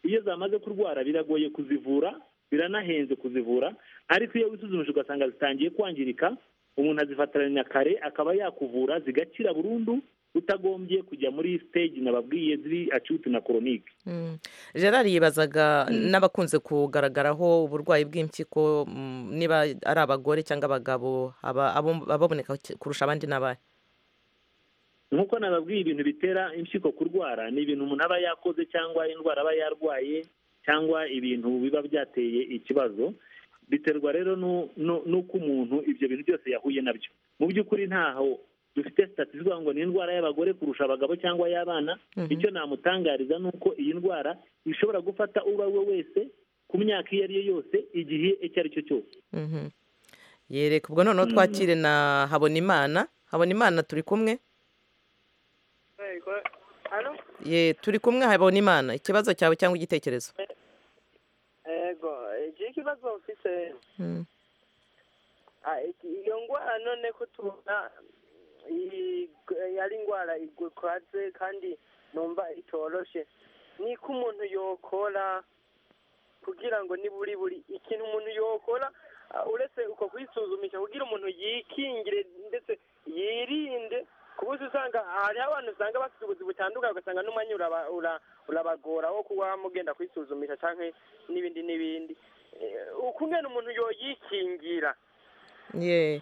iyo zamaze kurwara biragoye kuzivura biranahenze kuzivura ariko iyo wisuzumije ugasanga zitangiye kwangirika umuntu azifatiranya kare akaba yakuvura zigakira burundu utagombye kujya muri stage nababwiye ziri acute na koronike Mm. gerard yibazaga n'abakunze kugaragaraho uburwayi bw'impyiko mm, niba ari abagore cyangga abagabo aba- abo- ababoneka kurusha abandi n'abahe nk'uko nababwiye ibintu bitera impyiko kurwara ni ibintu umuntu aba yakoze cyangwa indwara aba yarwaye cyangwa ibintu biba byateye ikibazo biterwa rero nu- nu- n'uko umuntu ibyo bintu byose yahuye nabyo mu by'ukuri ntaho dufite sitati ivuga ngo ni indwara y'abagore kurusha abagabo cyangwa y'abana Mhm. icyo namutangariza ni uko iyi ndwara ishobora gufata uwo ari we wese ku myaka iyo ari yo yose igihe icyo ari cyo cyose Mhm. yereka ubwo noneho twakire na habonimana habonimana turi kumwe hano ye turi kumwe habonimana ikibazo cyawe cyangwa igitekerezo yego iki ikibazo mfite Mm. Ah, iki- iyo ndwara none ko tubona iyi- yari indwara igukwaze kandi numva itoroshe ni ko umuntu yokora kugira ngo niburi buri ikintu umuntu yokora ah, uretse uko kwisuzumisha kugira umuntu yikingire ndetse yirinde kuba uzi usanga hariho abantu usanga bafite ubuzi butandukanye ugasanga n'umwanya uraba- ura- urabagora wo kuba mugenda kwisuzumisha cyangwa n'ibindi n'ibindi Eh, uko ungana umuntu yoyikingira ye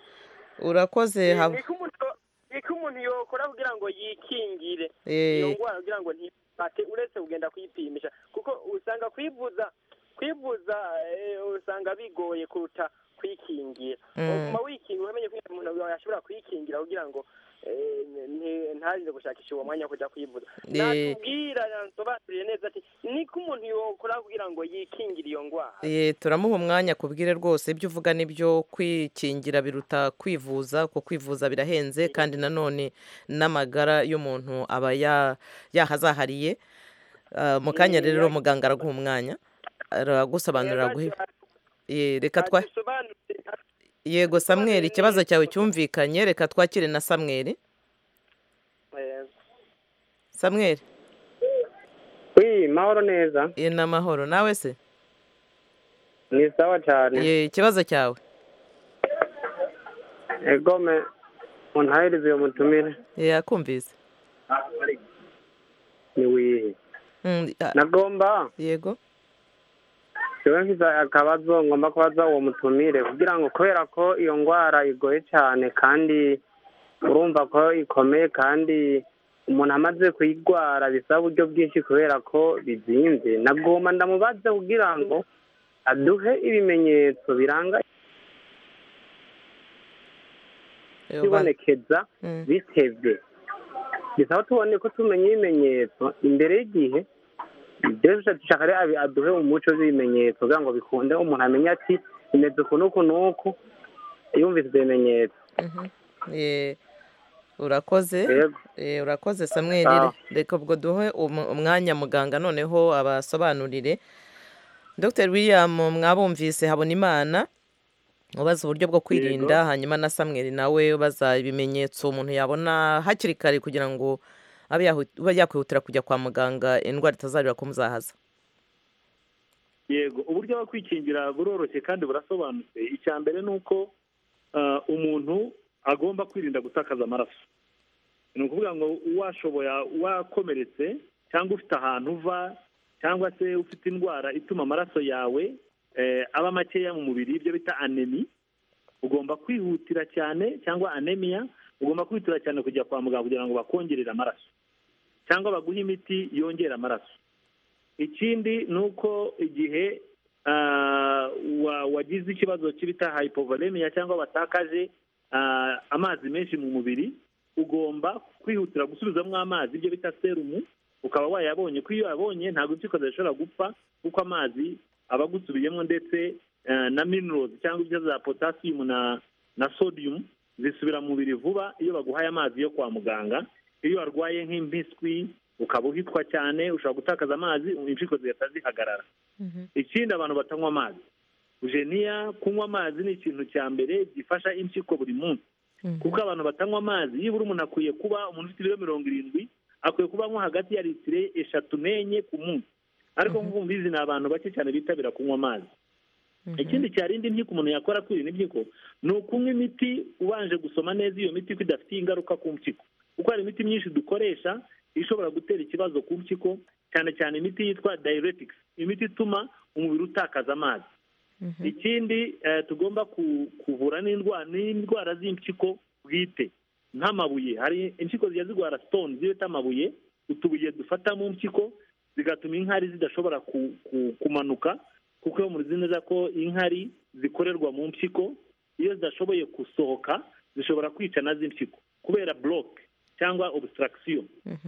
urakoze hab- niko umuntu niko umuntu yokora kugira ngo yikingire Eh. iyo ndwara kugira ngo ntipate uretse kugenda kwipimisha kuko usanga kwivuza kwivuza eh, usanga bigoye kuruta kwikingira Mm. utuma wikingira umenye ko umuntu yawe yashobora kwikingira kugira ngo eh, nti- ntarinde gushakisha uwo mwanya wo kujya kwivuza Eh. natubwira nansobanurire neza ati niko umuntu yokora kugira ngo yikingire iyo ndwara ye turamuha umwanya kubwire rwose ibyo uvuga nibyo kwikingira biruta kwivuza kuko kwivuza birahenze kandi nanone n'amagara y'umuntu aba ya- yahazahariye Ah, mu kanya rero muganga araguha umwanya aragusobanurira aguhe ye reka twa Badusobanurire, yego samweri ikibazo cyawe cyumvikanye reka twakire na samweri eh, samweri wi mahoro neza ye ni amahoro nawe se ni sawa cyane ye ikibazo cyawe egome muntahereze uyu mutumire ye akumvise ni wihe Mm, ah, nagomba yego jewe mfite akabazo ngomba kubaza uwo mutumire kugira ngo kubera ko iyo ndwara igoye cyane kandi urumva ko ikomeye kandi umuntu amaze kuyirwara bisaba uburyo bwinshi kubera ko bizinze nagomba ndamubaze kugira ngo aduhe ibimenyetso biranga Yo, ba- ibonekeza Mm. bitebwe bisaba tubone ko tumenya ibimenyetso imbere y'igihe ibyo dushaka rero abi- aduhe umuco w'ibimenyetso kugira ngo bikunde umuntu amenye ati bimeze uku n'uku n'uku yumvise ibyo bimenyetso Mhm. Ye, urakoze Yego. Eh, urakoze samweli Sawa. reka ubwo duhe um- umwanya muganga noneho abasobanurire dr william mwabumvise habonimana ubaza uburyo bwo kwirinda hanyuma na samweli nawe ubaza ibimenyetso umuntu yabona hakiri kare kugira ngo abe yahu- abe yakwihutira kujya kwa muganga indwara itazarira kumuzahaza yego uburyo bwo kwikingira buroroshye kandi burasobanutse icya mbere ni uko ah, umuntu agomba kwirinda gutakaza amaraso ni ukuvuga ngo washoboye wakomeretse cyangwa ufite ahantu uva cyangwa se ufite indwara ituma amaraso yawe eh, aba makeya mu mubiri ibyo bita anemi ugomba kwihutira cyane cyangwa anemiya ugomba kwihutira cyane kujya kwa muganga kugira ngo bakongerere amaraso cyangwa baguhe imiti yongera amaraso ikindi ni uko igihe ah, wa- wagize ikibazo cy'ibita hypovolemiya cyangwa watakaje ah, amazi menshi mu mubiri ugomba kwihutira gusubizamo amazi ibyo bita serumu ukaba wayabonye ko iyo uyabonye ntabwo impyiko zishobora gupfa kuko amazi aba agusubiyemo ndetse ah, na minerals cyangwa ibyo za potassium na na sodium zisubira mu mubiri vuba iyo baguhaye amazi yo kwa muganga iyo warwaye nk'impiswi ukaba uhitwa cyane ushobora gutakaza amazi impyiko zigahita zihagarara ikindi abantu batanywa amazi jeniya kunywa amazi ni ikintu cya mbere gifasha impyiko buri munsi kuko abantu batanywa amazi nibura umuntu akwiye kuba umuntu ufite ibiro mirongo irindwi akwiye kuba anywa hagati ya litiro eshatu n'enye ku munsi ariko nk'uko mubizi ni abantu bake cyane bitabira kunywa amazi ikindi cyarinda impyiko umuntu yakora kwirinda impyiko ni ukunywa imiti ubanje gusoma neza iyo miti ko idafitiye ingaruka ku mpyiko kuko hari imiti myinshi dukoresha ishobora gutera ikibazo ku mpyiko cyane cyane imiti yitwa diuretics imiti ituma umubiri utakaza amazi ikindi eh, tugomba ku- kuvura n'indwara n'indwara z'impyiko bwite nk'amabuye hari impyiko zijya zirwara sitone ziba bita amabuye utubuye dufata mu mpyiko zigatuma inkari zidashobora ku- ku- kumanuka kuko iyo muzi neza ko inkari zikorerwa mu mpyiko iyo zidashoboye gusohoka zishobora kwicana z'impyiko kubera buroke cyangwa obusitaragisiyo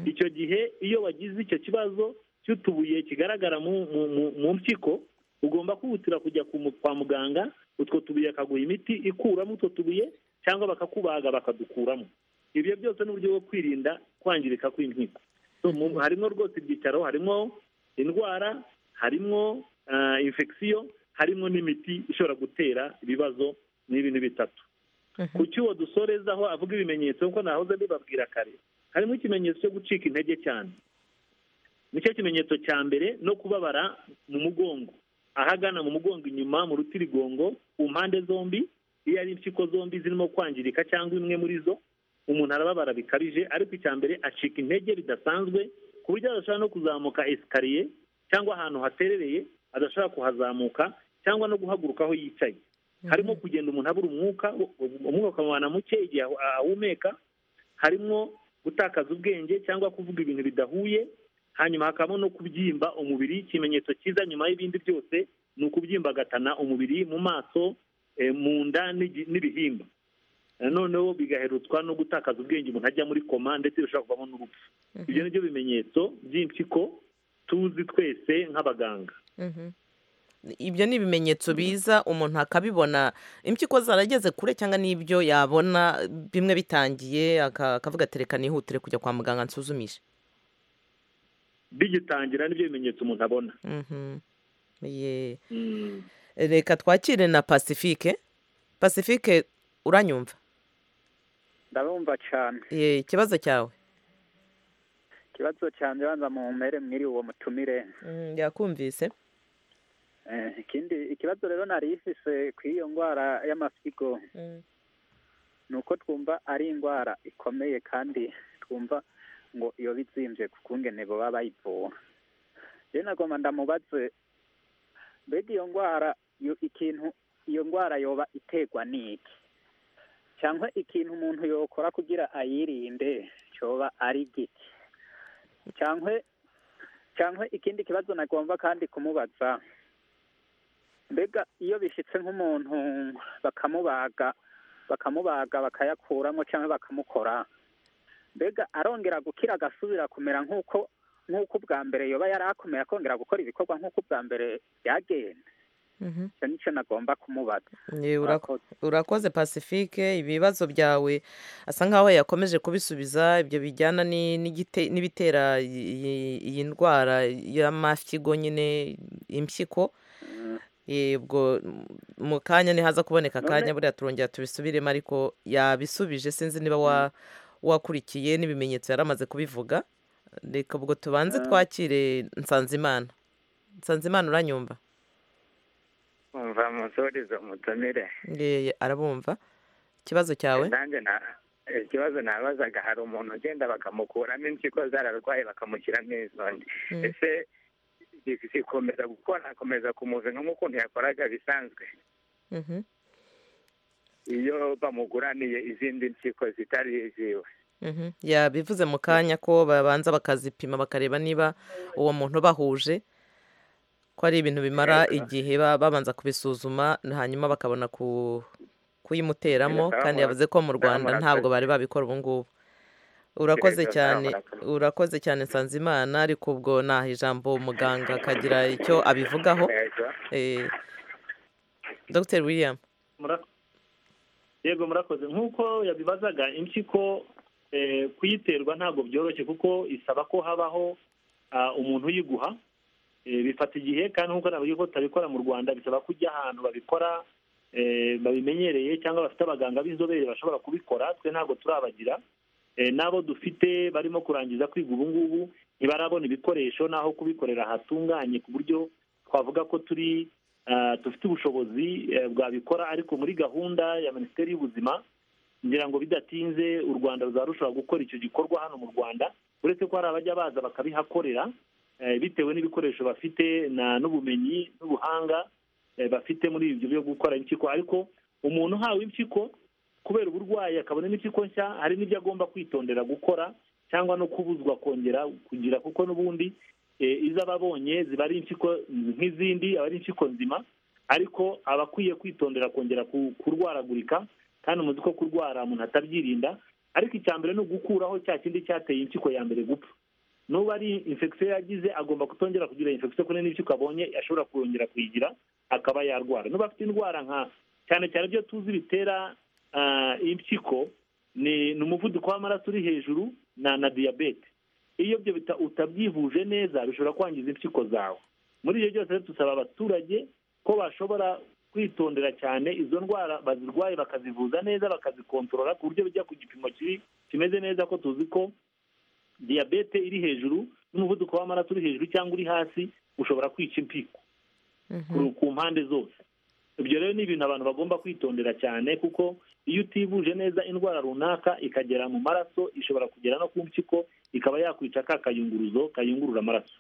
icyo gihe iyo wagize icyo kibazo cy'utubuye kigaragara mu mu mu- mu mpyiko ugomba kwihutira kujya ku mu- kwa muganga utwo tubuye akaguha imiti ikuramo utwo tubuye cyangwa bakakubaga bakadukuramo ibyo byose ni uburyo bwo kwirinda kwangirika kw'impyiko So, mu- harimo rwose ibyicaro harimo indwara harimo ah, infection harimo n'imiti ishobora gutera ibibazo n'ibintu bitatu ku cyuwo dusoreza aho avuga ibimenyetso kuko nahoze mbibabwira kare harimo ikimenyetso cyo gucika intege cyane nicyo kimenyetso cya mbere no kubabara mu mugongo ahagana mu mugongo inyuma mu rutirigongo ku mpande zombi iyo ari impyiko zombi zirimo kwangirika cyangwa imwe muri zo umuntu arababara bikabije ariko icya mbere acika intege bidasanzwe ku buryo adashobora no kuzamuka esikariye cyangwa ahantu haterereye adashobora kuhazamuka cyangwa no guhaguruka aho yicaye harimo kugenda umuntu abura umwuka umwuka ukamubana muke igihe ahu- ahumeka harimo gutakaza ubwenge cyangwa kuvuga ibintu bidahuye hanyuma hakabamo no kubyimba umubiri ikimenyetso cyiza nyuma y'ibindi byose ni ukubyimbagatana umubiri mu maso eh, mu nda n'igi- n'ibihimba noneho bigaherutswa no gutakaza ubwenge umuntu ajya muri koma ndetse bishobora kuvamo n'urupfu ibyo ni byo bimenyetso by'impyiko tuzi twese nk'abaganga Mhm. ibyo ni ibimenyetso biza umuntu akabibona impyiko zarageze kure cyangwa n'ibyo yabona bimwe bitangiye aka- akavuga ati reka nihutire kujya kwa muganga nsuzumishe bigitangira nibyo bimenyetso umuntu abona Mhm. Ye. Mm. reka twakire na pacifique pacifique uranyumva ndarumva cyane Ye, ikibazo cyawe ikibazo cyanjye banza mu mpere mwiri uwo mutumire Mm, yakumvise Eh, ikindi ikibazo rero nari ifise ku iyo ndwara y'amasigo ni uko twumva ari indwara ikomeye kandi twumva ngo iyo bizimvye ku kungene baba bayivura rero nagomba ndamubaze mbega iyo ndwara yo- ikintu iyo ndwara yoba iterwa n'iki cyangwa ikintu umuntu yokora kugira ayirinde cyoba ari giti cyangwa cyangwa ikindi kibazo nagomba kandi kumubaza mbega iyo bishyitse nk'umuntu bakamubaga bakamubaga bakayakuramo cyangwa bakamukora mbega arongera gukira agasubira kumera nk'uko nk'uko ubwa mbere yoba yari akomeye akongera gukora ibikorwa nk'uko ubwa mbere byagenda Mhm. icyo nicyo nagomba kumubaza Ye, urako- urakoze pacifique ibibazo byawe asa nkaho yakomeje kubisubiza ibyo bijyana ni- n'igite- n'ibitera iyi iyi ndwara y'amafyigo nyine impyiko Eh, ubwo m- mu kanya ntihaza kuboneka akanya buriya turongera tubisubiremo ariko yabisubije sinzi niba wa- wakurikiye n'ibimenyetso yari amaze kubivuga reka ubwo tubanze twakire nsanzimana nsanzimana uranyumva umva musorizo mutumire Eh, arabumva ikibazo cyawe nanjye na ikibazo nabazaga hari umuntu ugenda bakamukuramo impyiko zararwaye bakamushyiramo izo nde Mm. ese zi- zikomeza gukora akomeza kumuzinga nk'ukuntu yakoraga bisanzwe Mhm. iyo bamuguraniye izindi mpyiko zitari iziwe Mhm. yabivuze mu kanya ko babanza bakazipima bakareba niba uwo muntu bahuje ko ari ibintu bimara igihe ba- babanza kubisuzuma hanyuma bakabona ku- kuyimuteramo Birasa kandi bamura- yavuze ko mu rwanda bamurakoze. ntabwo bari babikora ubu ngubu urakoze Birasa cyane bamurakoze. urakoze cyane nsanzimana ariko ubwo naha ijambo muganga akagira icyo abivugaho Yego. Eh, dr william Mura- yego murakoze nk'uko yabibazaga impyiko eh, kuyiterwa ntabwo byoroshye kuko isaba ko habaho ah, umuntu uyiguha Eh, bifata igihe kandi nk'uko navuga ko tutabikora mu rwanda bisaba ko ujya ahantu babikora eh, babimenyereye cyangwa bafite abaganga b'inzobere bashobora kubikora twe ntabwo turabagira Eh, n'abo dufite barimo kurangiza kwiga ubu ngubu ntibarabona ibikoresho n'aho kubikorera hatunganye ku buryo twavuga ko turi ah, dufite ubushobozi eh, bwabikora ariko muri gahunda ya minisiteri y'ubuzima ngira ngo bidatinze u rwanda ruzaba rushobora gukora icyo gikorwa hano mu rwanda uretse ko hari abajya baza bakabihakorera eh, bitewe n'ibikoresho bafite na n'ubumenyi n'ubuhanga eh, bafite muri ibyo byo gukora impyiko ariko umuntu uhawe impyiko kubera uburwayi akabona n'impyiko nshya hari n'ibyo agomba kwitondera gukora cyangwa no kubuzwa kongera kugira kuko n'ubundi izo aba abonye ziba ari impyiko nk'izindi aba ari impyiko nzima ariko aba akwiye kwitondera kongera kurwaragurika kandi umuzi ko kurwara umuntu atabyirinda ariko icya mbere ni ugukuraho cya kindi cyateye impyiko ya mbere gupfa nuba ari infection yagize agomba kutongera kugira infection kuko n'impyiko abonye ashobora kongera kuyigira akaba yarwara nuba afite indwara nka cyane cyane ibyo tuzi bitera impyiko ni umuvuduko w'amaraso uri hejuru na diyabete iyo ibyo utabyivuje neza bishobora kwangiza impyiko zawe muri ibyo byose dusaba abaturage ko bashobora kwitondera cyane izo ndwara bazirwaye bakazivuza neza bakazikontorora ku buryo bijya ku gipimo kiri kimeze neza ko tuzi ko diyabete iri hejuru n'umuvuduko w'amaraso uri hejuru cyangwa uri hasi ushobora kwica impyiko ku mpande zose ibyo rero ni ibintu abantu bagomba kwitondera cyane kuko iyo utivuje neza indwara runaka ikagera mu maraso ishobora kugera no ku mpyiko ikaba yakwica ka kayunguruzo kayungurura amaraso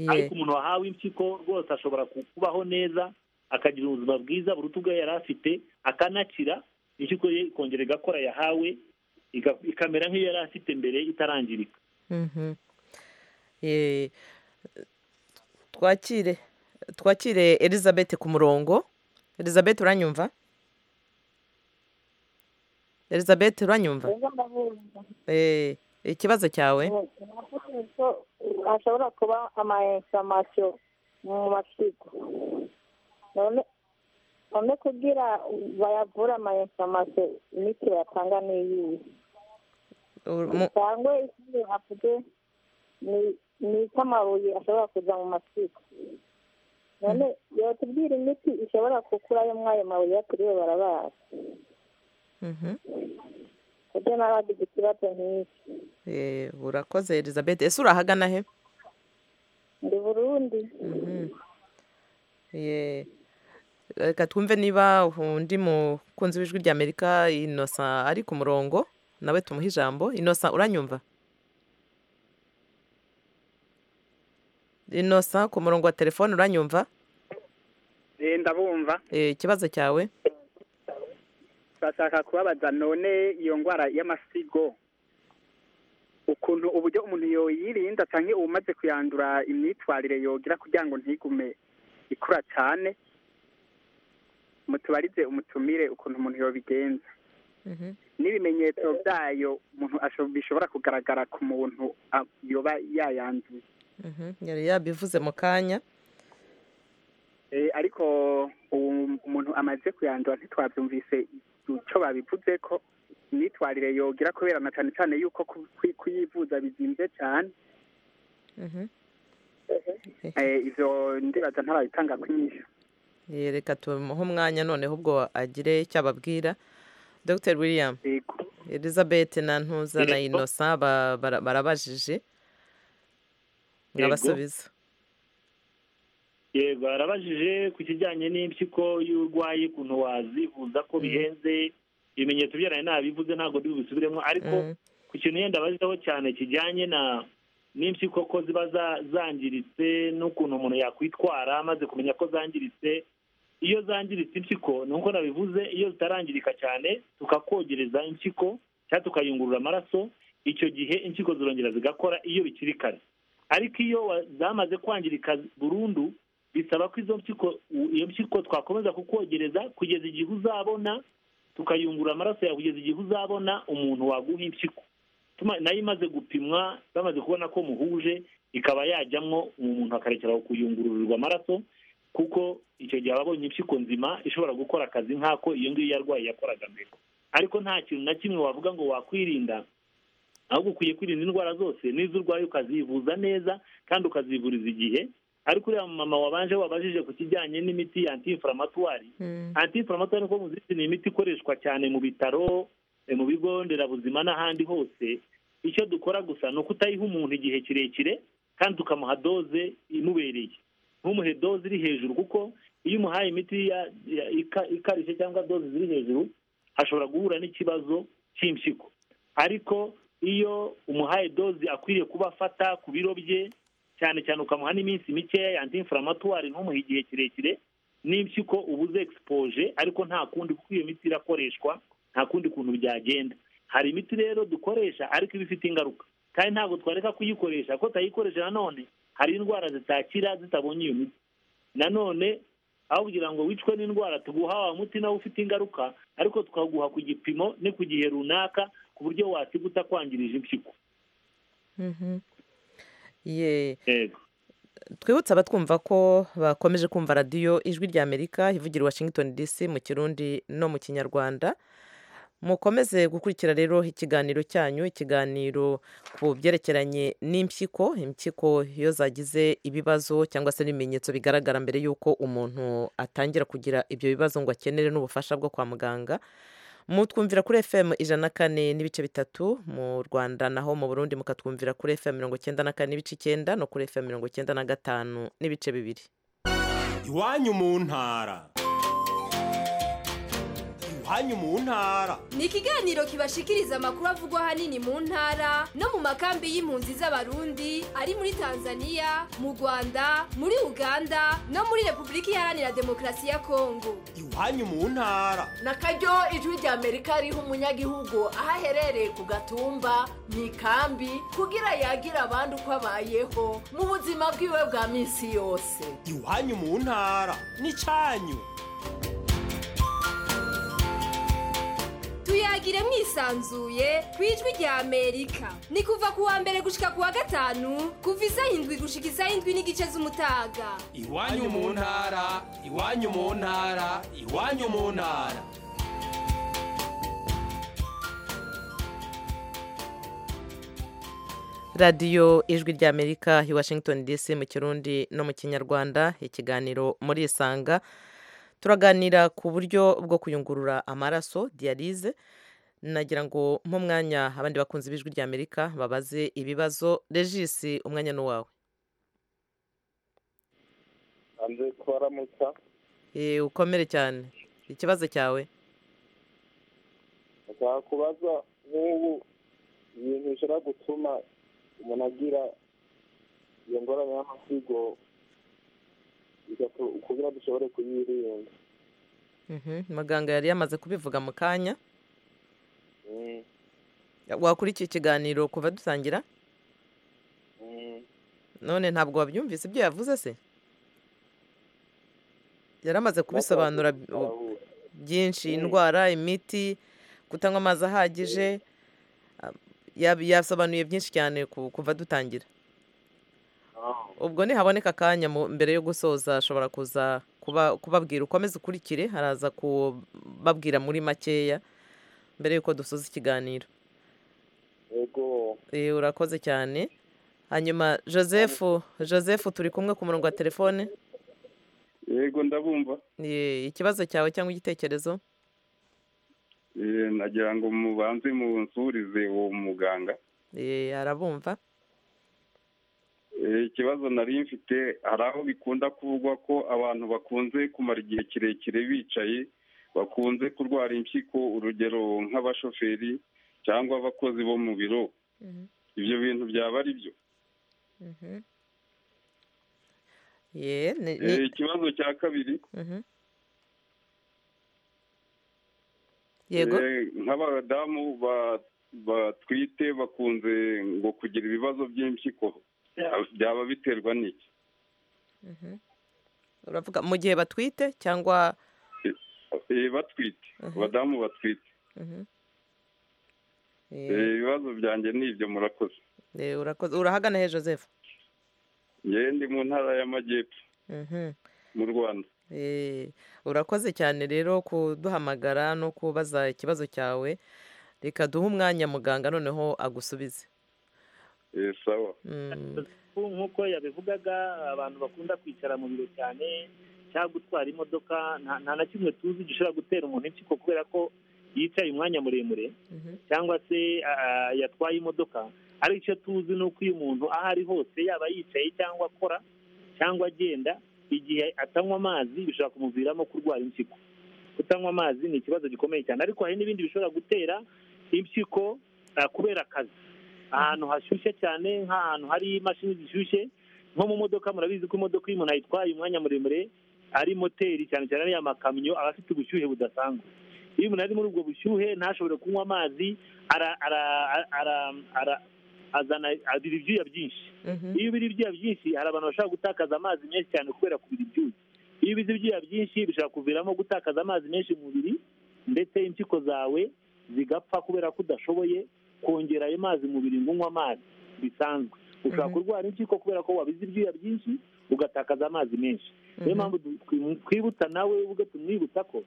ariko umuntu wahawe impyiko rwose ashobora kubaho neza akagira ubuzima bwiza buruta ubwo yari afite akanakira impyiko ye ikongera igakora yahawe ikamera nk'iyo yari afite mbere itarangirika twakire twakire elizabeth ku murongo elizabeth uranyumva elizabeth uranyumva ikibazo cyawe ashobora kuba amayesamasiyo mu masigo none kugira bayavure amayesamasiyo imiti bayatanga ni iyihe cyangwa ikindi havuge ni icy'amabuye ashobora kuza mu masigo none yatubwira imiti ishobora gukurayo mwayo mabuye baturiwe barabara kuko nawe afite ikibazo nk'iki urakoze elizabeth ese urahagana he ndi burundi reka twumve niba undi mukunzi w'ijwi rya amerika inosa ari ku murongo nawe tumuhe ijambo inosa uranyumva inosa ku murongo wa telefone uranyumva ndabumva ikibazo cyawe bashaka kubabaza none iyo ndwara y'amasigo ukuntu uburyo umuntu yoyirinda cyangwa umaze kuyandura imyitwarire yogira kugira ngo ntigume ikura cyane mutubarize umutumire ukuntu umuntu yobigenza n'ibimenyetso byayo umuntu bishobora kugaragara ku muntu yoba yayanduye yari yabivuze mu kanya ariko umuntu amaze kuyandura ntitwabyumvise icyo babivuze ko imyitwarire yogira kubera na cyane cyane yuko kuyivuza bizinze cyane ibyo ndibaza ntarabitanga kwinyisha reka tumuhe umwanya noneho ubwo agire icyo ababwira dr william elizabeth na ntuza na inosa barabajije nkabasubiza yego barabajije ku kijyanye n'impyiko y'urwaye ukuntu wazivuza ko bihenze ibimenyetso byaraye nabivuze ntabwo ndi bubisubiremo ariko ku kintu yenda baziho cyane kijyanye na n'impyiko ko ziba zangiritse n'ukuntu umuntu yakwitwara amaze kumenya ko zangiritse iyo zangiritse impyiko ni uko nabivuze iyo zitarangirika cyane tukakogereza impyiko cyangwa tukayungurura amaraso icyo gihe impyiko zirongera zigakora iyo bikiri kare ariko iyo zamaze kwangirika burundu bisaba ko izo mpyiko iyo mpyiko twakomeza kukogereza kugeza igihe uzabona tukayungura amaraso yawe kugeza igihe uzabona umuntu waguha impyiko nayo imaze gupimwa bamaze kubona ko muhuje ikaba yajyamo umuntu akarekera kuyungururirwa amaraso kuko icyo gihe aba abonye impyiko nzima ishobora gukora akazi nk'ako iyo ngiyo yarwaye yakoraga mbere ariko nta kintu na kimwe wavuga ngo wakwirinda ahubwo ukwiye kwirinda indwara zose n'izo urwaye ukazivuza neza kandi ukazivuriza igihe ariko uriya mama wabanje wabajije ku kijyanye n'imiti ya antifuramatuwari antifuramatuwari nkuko muzizi ni imiti ikoreshwa cyane mu bitaro mu bigo nderabuzima n'ahandi hose icyo dukora gusa ni ukutayiha umuntu igihe kirekire kandi tukamuha doze imubereye ntumuhe doze iri hejuru kuko iyo umuhaye imiti ikarishye cyangwa doze ziri hejuru ashobora guhura n'ikibazo cy'impyiko ariko iyo umuhaye doze akwiriye kuba afata ku biro bye cyane cyane ukamuha n'iminsi mikeya ya antifuramatuwari ntumuhe igihe kirekire n'impyiko uba uzi egisipoje ariko nta kundi kuko iyo miti irakoreshwa nta kundi kuntu byagenda hari imiti rero dukoresha ariko iba ifite ingaruka kandi ntabwo twareka kuyikoresha kuko tutayikoresha nanone hari indwara zitakira zitabonye iyo miti nanone aho kugira ngo wicwe n'indwara tuguha wa muti nawe ufite ingaruka ariko tukaguha ku gipimo ni ku gihe runaka ku buryo wasiga utakwangirije impyiko ye twibutse abatwumva ko bakomeje kumva radiyo ijwi rya amerika ivugira washington dc mu kirundi no mu kinyarwanda mukomeze gukurikira rero ikiganiro cyanyu ikiganiro ku byerekeranye n'impyiko impyiko iyo zagize ibibazo cyangwa se n'ibimenyetso bigaragara mbere y'uko umuntu atangira kugira ibyo bibazo ngo akenere n'ubufasha bwo kwa muganga mutwumvira kuri fm ijana na kane n'ibice bitatu mu rwanda naho mu burundi mukatwumvira kuri fm mirongo icyenda na kane n'ibice icyenda no kuri fm mirongo icyenda na gatanu n'ibice bibiri iwanyu mu ntara iwanyu mu ntara ni ikiganiro kibashikiriza amakuru avugwa ahanini mu ntara no mu makambi y'impunzi z'abarundi ari muri tanzania mu rwanda muri uganda no muri repubulika iharanira demokarasi ya kongo iwanyu mu ntara na karyo ijwi rya amerika riha umunyagihugu aho aherereye ku gatumba mu ikambi kugira yagira abandi uko abayeho mu buzima bwiwe bwa minsi yose iwanyu mu ntara n'icyanyu tuyagire mwisanzuye ku ijwi rya amerika ni kuva ku wa mbere gushika ku wa gatanu kuva isaha indwi gushika isaha indwi n'igice z'umutaga iwanyu mu ntara iwanyu mu ntara iwanyu mu ntara radiyo ijwi rya amerika i washington dc mu kirundi no mu kinyarwanda ikiganiro muri isanga turaganira ku buryo bwo kuyungurura amaraso diyarize nagira ngo nk'umwanya abandi bakunzi b'ijwi rya amerika babaze ibibazo regisi umwanya ni uwawe hanze kubaramutsa Eh, ukomere cyane ikibazo cyawe ndashaka kubaza nk'ubu ibintu bishobora gutuma umuntu agira iyo ngorane y'amasigo bigatu- kugira dushobore kuyirinda Mhm, muganga yari yamaze kubivuga mu kanya Mm, wakurikiye ikiganiro kuva dutangira mm. none ntabwo wabyumvise ibyo yavuze se yari amaze kubisobanura bi- byinshi indwara imiti kutanywa amazi ahagije ah, yab- yasobanuye byinshi cyane ku- kuva dutangira ubwo nihaboneka akanya mu- mbere yo gusoza ashobora kuza kuba- kubabwira ukomeze ukurikire haraza kubabwira muri makeya mbere y'uko dusoza ikiganiro yego Eh, urakoze cyane hanyuma joseph joseph turi kumwe ku murongo wa telefone yego ndabumva Eh, ikibazo cyawe cyangwa igitekerezo Eh, nagira ngo mubanze munsurize uwo muganga Eh, arabumva Eh, ikibazo nari mfite hari aho bikunda kuvugwa ko abantu bakunze kumara igihe kirekire bicaye bakunze kurwara impyiko urugero nk'abashoferi cyangwa abakozi bo mu biro ibyo bintu byaba ari byo Mhm. Ye, ni- ni- Eh, ikibazo cya kabiri Mhm. yego Eh, nk'abadamu ba- batwite bakunze ngo kugira ibibazo by'impyiko byaba biterwa n'iki Mhm. uravuga mu gihe batwite cyangwa Eh, batwite abadamu batwite Mhm. Eh, Eh, ibibazo byanjye ni ibyo murakoze eh, urakoze urahagana he joseph ngewe ndi mu ntara y'amajyepfo Mhm. mu rwanda Eh, urakoze cyane rero kuduhamagara no kubaza ikibazo cyawe reka duhe umwanya muganga noneho agusubize Eh, sawa Ubu nk'uko yabivugaga abantu bakunda kwicara mu biro cyane cyangwa gutwara imodoka nta nta na kimwe tuzi gishobora gutera umuntu impyiko kubera ko yicaye umwanya muremure cyangwa se ah, yatwaye imodoka ari icyo tuzi ni uko iyo umuntu aho ari hose yaba yicaye cyangwa akora cyangwa agenda igihe atanywa amazi bishobora kumuviramo kurwara impyiko kutanywa amazi ni ikibazo gikomeye cyane ariko hari n'ibindi bishobora gutera impyiko ah, kubera akazi ahantu hashyushye cyane nk'ahantu hari imashini zishyushye nko mu modoka murabizi ko imodoka iyo umuntu ayitwaye umwanya muremure ari moteri cyane cyane ariya makamyo aba afite ubushyuhe budasanzwe iyo umuntu ari muri ubwo bushyuhe ntashobore kunywa amazi ara ara ara ara azana abira ibyuya byinshi iyo ubira ibyuya byinshi hari abantu bashobora gutakaza amazi menshi cyane kubera kubira ibyuya iyo ubize ibyuya byinshi bishobora kuviramo gutakaza amazi menshi mu mubiri ndetse impyiko zawe zigapfa kubera ko udashoboye kongera ayo mazi mu mubiri ngo unywe amazi bisanzwe ushobora kurwara impyiko kubera ko wabize ibyuya byinshi ugatakaza amazi menshi niyo mpamvu twibutsa nawe ubwo tumwibutsa ko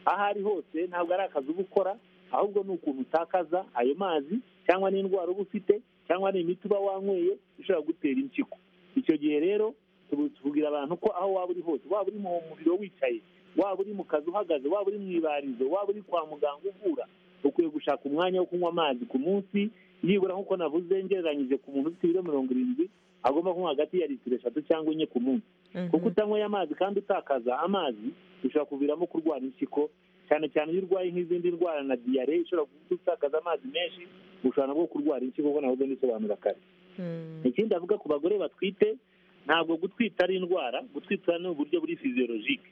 aho ari hose ntabwo ari akazi uba ukora ahubwo ni ukuntu utakaza ayo mazi cyangwa n'indwara uba ufite cyangwa ni imiti uba wanyweye ishobora gutera impyiko icyo gihe rero tubwira abantu ko aho waba uri hose waba uri mu muriro wicaye waba uri mu kazi uhagaze waba uri mu ibarizo waba uri kwa muganga uvura ukwiye gushaka umwanya wo kunywa amazi ku munsi nibura nk'uko navuze ngereranyije ku muntu ufite ibiro mirongo irindwi agomba kunywa hagati ya litiro eshatu cyangwa enye ku munsi kuko utanyweye amazi kandi utakaza amazi bishobora kuviramo kurwara impyiko cyane cyane iyo urwaye nk'izindi ndwara na diyare ishobora gutakaza amazi menshi ushobora nabwo kurwara impyiko kuko nahoze nisobanura kare ikindi avuga ku bagore batwite ntabwo gutwita ari indwara gutwita ni uburyo buri fiziyologike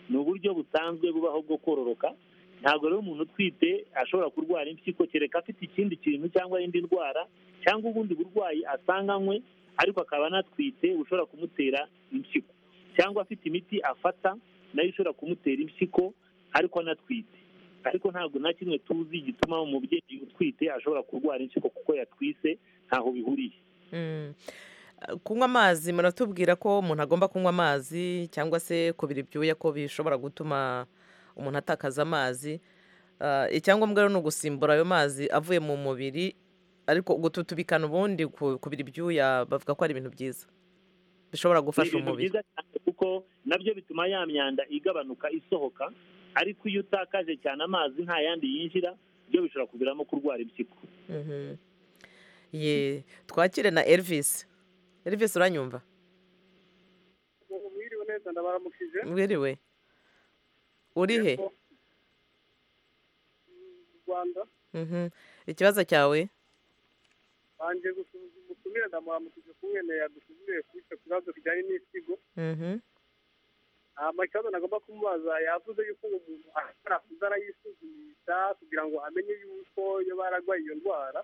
ni uburyo busanzwe bubaho bwo kororoka ntabwo rero umuntu utwite ashobora kurwara impyiko kereka afite ikindi kintu cyangwa indi ndwara cyangwa ubundi burwayi asanganywe ariko akaba anatwite bushobora kumutera impyiko cyangwa afite imiti afata nayo ishobora kumutera impyiko ariko anatwite ariko ntabwo na kimwe tuzi gituma umubyeyi utwite ashobora kurwara impyiko kuko yatwise ntaho bihuriye kunywa amazi muratubwira ko umuntu agomba kunywa amazi cyangwa se kubira ibyuya ko bishobora gutuma umuntu atakaza amazi icyangombwa rero ni ugusimbura ayo mazi avuye mu mubiri ariko gututubikana ubundi kubira ibyuya bavuga ko ari ibintu byiza bishobora gufasha umubiri kuko nabyo bituma ya myanda igabanuka isohoka ariko iyo utakaje cyane amazi nta yandi yinjira byo bishobora kuviramo kurwara impyiko ye twakire na elvisi elvisi uranyumva mwiriwe neza ndabaramukije mwiriwe uri he mu rwanda ikibazo cyawe banjye gusubiza umutumire ndamuramukije kumwene yadusuzumiye kuri icyo kibazo kijyanye n'isigo hanyuma ikibazo nagomba kumubaza yavuze yuko uwo muntu ashobora kuza arayisuzumisha kugira ngo amenye yuko iyo bararwaye iyo ndwara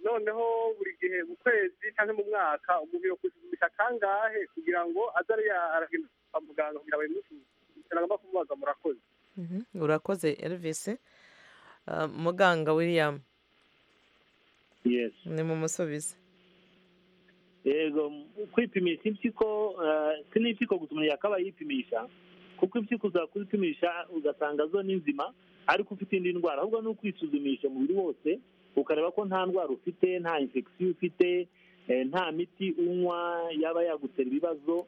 noneho buri gihe mu kwezi cyangwa mu mwaka umuntu yakwisuzumisha kangahe kugira ngo aze aragenda kwa muganga kugira ngo babimusuzume agomba kumubaza murakoze urakoze elvisi muganga william ni mu musubizi yego kwipimisha impyiko si n'impyiko gusa umuntu yakabaye yipimisha kuko impyiko ushobora kuzipimisha ugasanga zo ni nzima ariko ufite indi ndwara ahubwo ni ukwisuzumisha umubiri wose ukareba ko nta ndwara ufite nta infection ufite nta miti unywa yaba yagutera ibibazo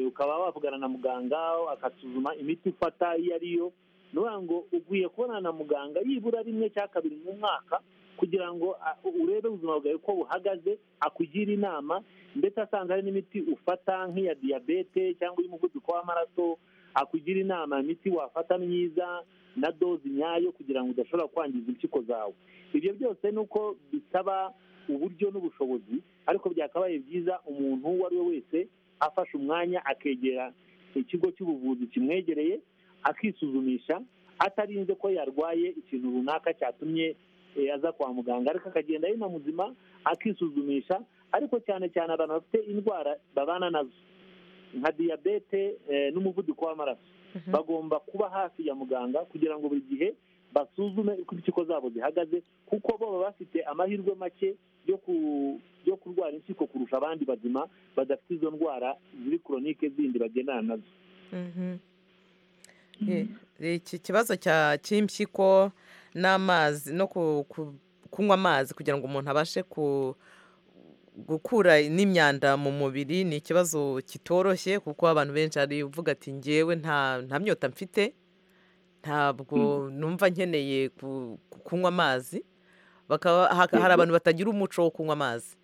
ukaba wavugana na muganga akasuzuma imiti ufata iyo ari yo ni ukuvuga ngo ukwiye kubonana na muganga yibura rimwe cyangwa kabiri mu mwaka kugira ngo urebe ubuzima bwawe ko buhagaze akugire inama ndetse asanga hari n'imiti ufata nk'iya diyabete cyangwa iy'umuvuduko w'amaraso akugira inama imiti wafata myiza na dozi nyayo kugira ngo udashobora kwangiza impyiko zawe ibyo byose ni uko bisaba uburyo n'ubushobozi ariko byakabaye byiza umuntu uwo ari we wese afashe umwanya akegera ikigo cy'ubuvuzi kimwegereye akisuzumisha atarinze ko yarwaye ikintu runaka cyatumye aza kwa muganga ariko akagenda ari na muzima akisuzumisha ariko cyane cyane abantu bafite indwara babana nazo nka diyabete n'umuvuduko w'amaraso bagomba kuba hafi ya muganga kugira ngo buri gihe basuzume uko impyiko zabo zihagaze kuko bo baba bafite amahirwe make yo kurwara impyiko kurusha abandi bazima badafite izo ndwara ziri koronike zindi bagendana nazo iki kibazo cy'impyiko n'amazi no kunywa amazi kugira ngo umuntu abashe gukura n'imyanda mu mubiri ni ikibazo kitoroshye kuko abantu benshi ari uvuga ati ngewe nta myota mfite ntabwo numva nkeneye kunywa amazi hari abantu batagira umuco wo kunywa amazi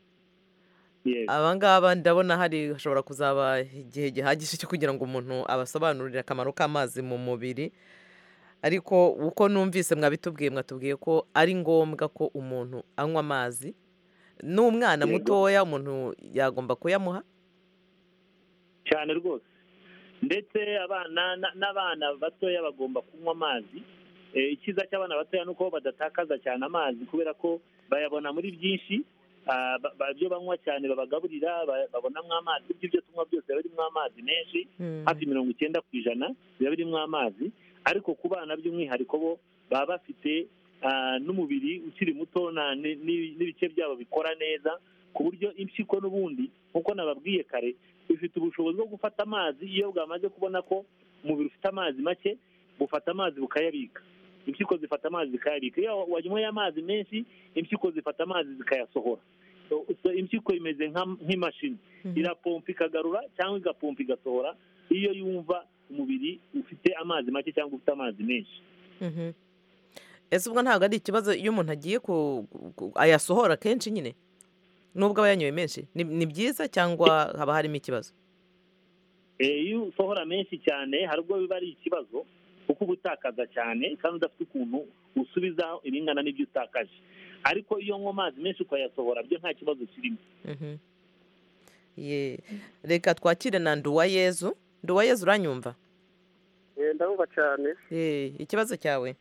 abangaba ndabona hari hashobora kuzaba igihe gihagije cyo kugira ngo umuntu abasobanurire akamaro k'amazi mu mubiri ariko uko numvise mwabitubwiye mwatubwiye ko ari ngombwa ko umuntu anywa amazi n'umwana mutoya umuntu yagomba kuyamuha cyane rwose ndetse abana na- n'abana batoya bagomba kunywa amazi Eh, icyiza cy'abana batoya ni uko badatakaza cyane amazi kubera ko bayabona muri byinshi Ah, ba- ba- ibyo banywa cyane babagaburira ba- babonamo amazi ibyo ibyo tunywa byose biba birimo amazi menshi Mm. hafi mirongo icyenda ku ijana biba birimo amazi ariko ku bana by'umwihariko bo baba bafite ah, n'umubiri ukiri muto na- ni- ni- n'ibice byabo bikora neza ku buryo impyiko n'ubundi nk'uko nababwiye kare bifite ubushobozi bwo gufata amazi iyo bwamaze kubona ko umubiri ufite amazi make bufata amazi bukayabika impyiko zifata amazi zikayabika iyo wanyweye amazi menshi impyiko zifata amazi zikayasohora So- so impyiko imeze nka- nk'imashini Mhm. irapompa ikagarura cyangwa igapompa igasohora iyo yumva umubiri ufite amazi make cyangwa ufite amazi menshi Mhm. ese ubwo ntabwo ari ikibazo iyo umuntu agiye ku ku- ayasohora kenshi nyine nubwo aba yanyoye menshi ni ni byiza cyangwa haba harimo ikibazo Eh, iyo usohora menshi cyane hari ubwo biba ari ikibazo kuko uba utakaza cyane kandi udafite ukuntu usubiza ibingana n'ibyo utakaje ariko iyo unywa amazi menshi ukayasohora byo nta kibazo kirimo Mhm. Ye. reka twakire na nduwayezu nduwayezu uranyumva ndabumva cyane Eh, ikibazo cyawe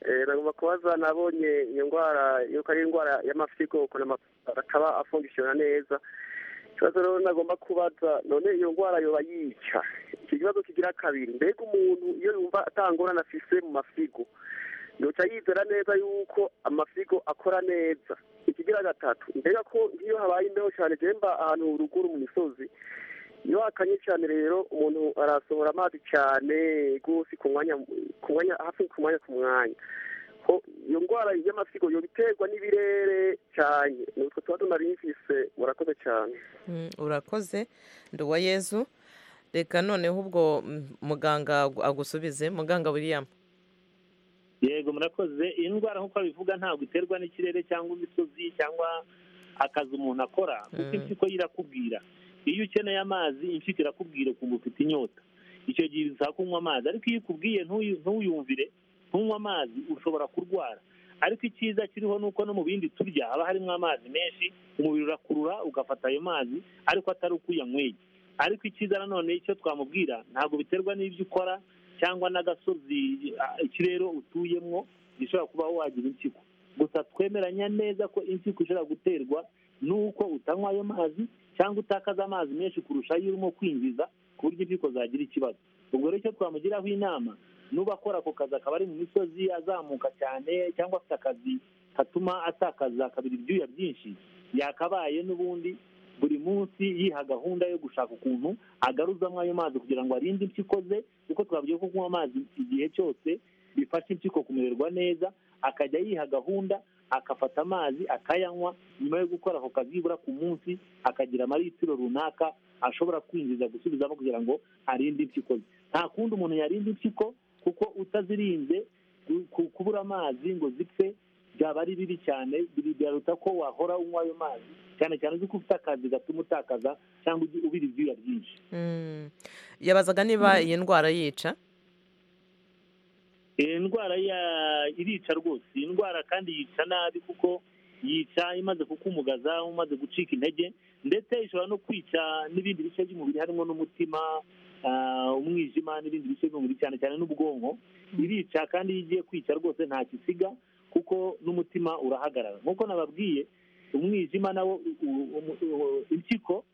Eh, nagomba kubaza nabonye iyo ndwara yuko ari indwara y'amafyigo ukuntu amafyigo ataba afungishijwe neza ikibazo rero nagomba kubaza none iyo ndwara yoba yica iki kibazo kigira kabiri mbega umuntu iyo yumva atangorana afise mu mafyigo yoca yizera neza yuko amafyigo akora neza ikigira gatatu mbega ko nk'iyo habaye imbeho cyane jemba ahantu ruguru mu misozi iyo hakanye cyane rero umuntu arasohora amazi cyane rwose ku mwanya ku mwanya hafi ku mwanya ku mwanya Ho- iyo ndwara y'amasigo yo biterwa n'ibirere cyane ni utwo tuba tunari mfise murakoze cyane Mm, urakoze nduwayezu reka noneho ubwo mm, muganga agu- agusubize muganga william yego murakoze iyi ndwara nk'uko babivuga ntabwo iterwa n'ikirere cyangwa imisozi cyangwa akazi umuntu akora kuko Mm. impyiko ye irakubwira iyo ukeneye amazi impyiko irakubwira ukumva ufite inyota icyo gihe bisaba kunywa amazi ariko iyo ikubwiye ntuyu- ntuyumvire ntunywe amazi ushobora kurwara ariko icyiza kiriho ni uko no mu bindi turya haba harimo amazi menshi umubiri urakurura ugafata ayo mazi ariko atari uko uyanyweye ariko icyiza nanone icyo twamubwira ntabwo biterwa n'ibyo ukora cyangwa n'agasozi ah, ikirere utuyemo gishobora kuba wagira impyiko gusa twemeranya neza ko impyiko ishobora guterwa n'uko utanywa ayo mazi cyangwa utakaza amazi menshi kurusha ayo urimo kwinjiza ku buryo impyiko zagira ikibazo ubwo rero icyo twamugiraho inama nuba akora ako kazi akaba ari mu misozi azamuka cyane cyangwa afite akazi katuma atakaza kabiri ibyuya byinshi yakabaye n'ubundi buri munsi yiha gahunda yo gushaka ukuntu agaruzamo ayo mazi kugira ngo arinde impyiko ze kuko twabwiye ko kunywa amazi igihe cyose bifasha impyiko kumererwa neza akajya yiha gahunda agafata amazi akayanywa nyuma yo gukora ako kazi nibura ku munsi akagira amaritiro runaka ashobora kwinjiza gusubizamo kugira ngo arinde impyiko ze nta kundi umuntu yarinda impyiko kuko utazirinze ku- ku- kubura amazi ngo zipfe byaba ari bibi cyane biri- biraruta ko wahora unywa ayo mazi cyane cyane uzi ko ufite akazi gatuma utakaza cyangwa ugi- ubira ibyuya byinshi Mm. yabazaga niba iyi ndwara yica iyi ndwara ya- irica rwose iyi ndwara kandi yica nabi kuko yica imaze kukumugaza umaze gucika intege ndetse ishobora no kwica n'ibindi bice by'umubiri harimo n'umutima ah, umwijima n'ibindi bice by'umubiri cyane cyane n'ubwonko irica kandi iyo igiye kwica rwose nta isiga kuko n'umutima urahagarara nk'uko nababwiye umwijima nawo u- u- umu- u- impyiko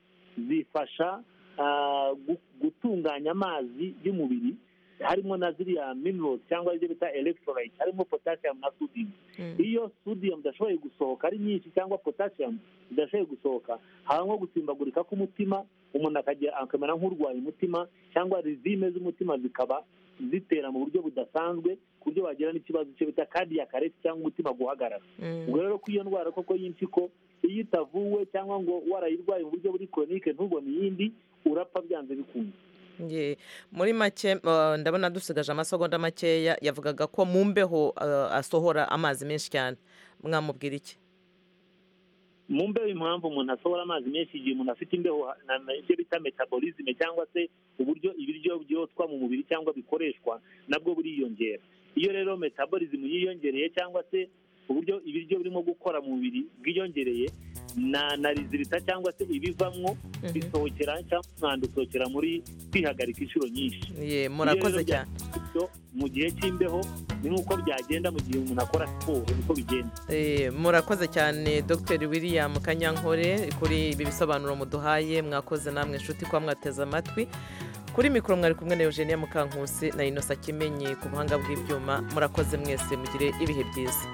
zifasha ah, gu- gutunganya amazi y'umubiri harimo na ziriya minerals cyangwa ibyo bita electrolyte harimo potassium na sodium iyo sodium idashoboye gusohoka ari nyinshi cyangwa potassium idashoboye gusohoka haba nko gusimbagurika k'umutima umuntu akagira akamera nk'urwaye umutima cyangwa rizime z'umutima zikaba zitera mu buryo budasanzwe ku buryo wagira n'ikibazo cyo bita cardiac arrest cyangwa umutima guhagarara Mm. ubwo rero ko iyo ndwara koko y'impyiko iyo itavuwe cyangwa ngo warayirwaye mu buryo buri chronique ntubone iyindi urapfa byanze bikunze Ye. muri make uh, ndabona dusigaje amasegonda makeya yavugaga ko mu mbeho uh, asohora amazi menshi cyane mwamubwira iki mu mbeho impamvu umuntu asohora amazi menshi igihe umuntu afite imbeho na- na- ibyo bita metabolisme cyangwa se uburyo ibiryo byotwa mu mubiri cyangwa bikoreshwa nabwo buriyongera iyo rero metabolism yiyongereye cyangwa se uburyo ibiryo birimo gukora mu mubiri bwiyongereye na na rizirita cyangwa se ibivamwo bisohokera cyangwa umwanda usohokera muri kwihagarika inshuro nyinshi Ye, murakoze cyane So, mu gihe cy'imbeho ni nk'uko byagenda mu gihe umuntu akora siporo niko bigenda Eh, murakoze cyane dr william kanyankore kuri ibi bisobanuro muduhaye mwakoze namwe inshuti kuba mwateze amatwi kuri mikoro mwari kumwe na eugenia mukankusi na inosa kimenyi ku buhanga bw'ibyuma murakoze mwese mugire ibihe byiza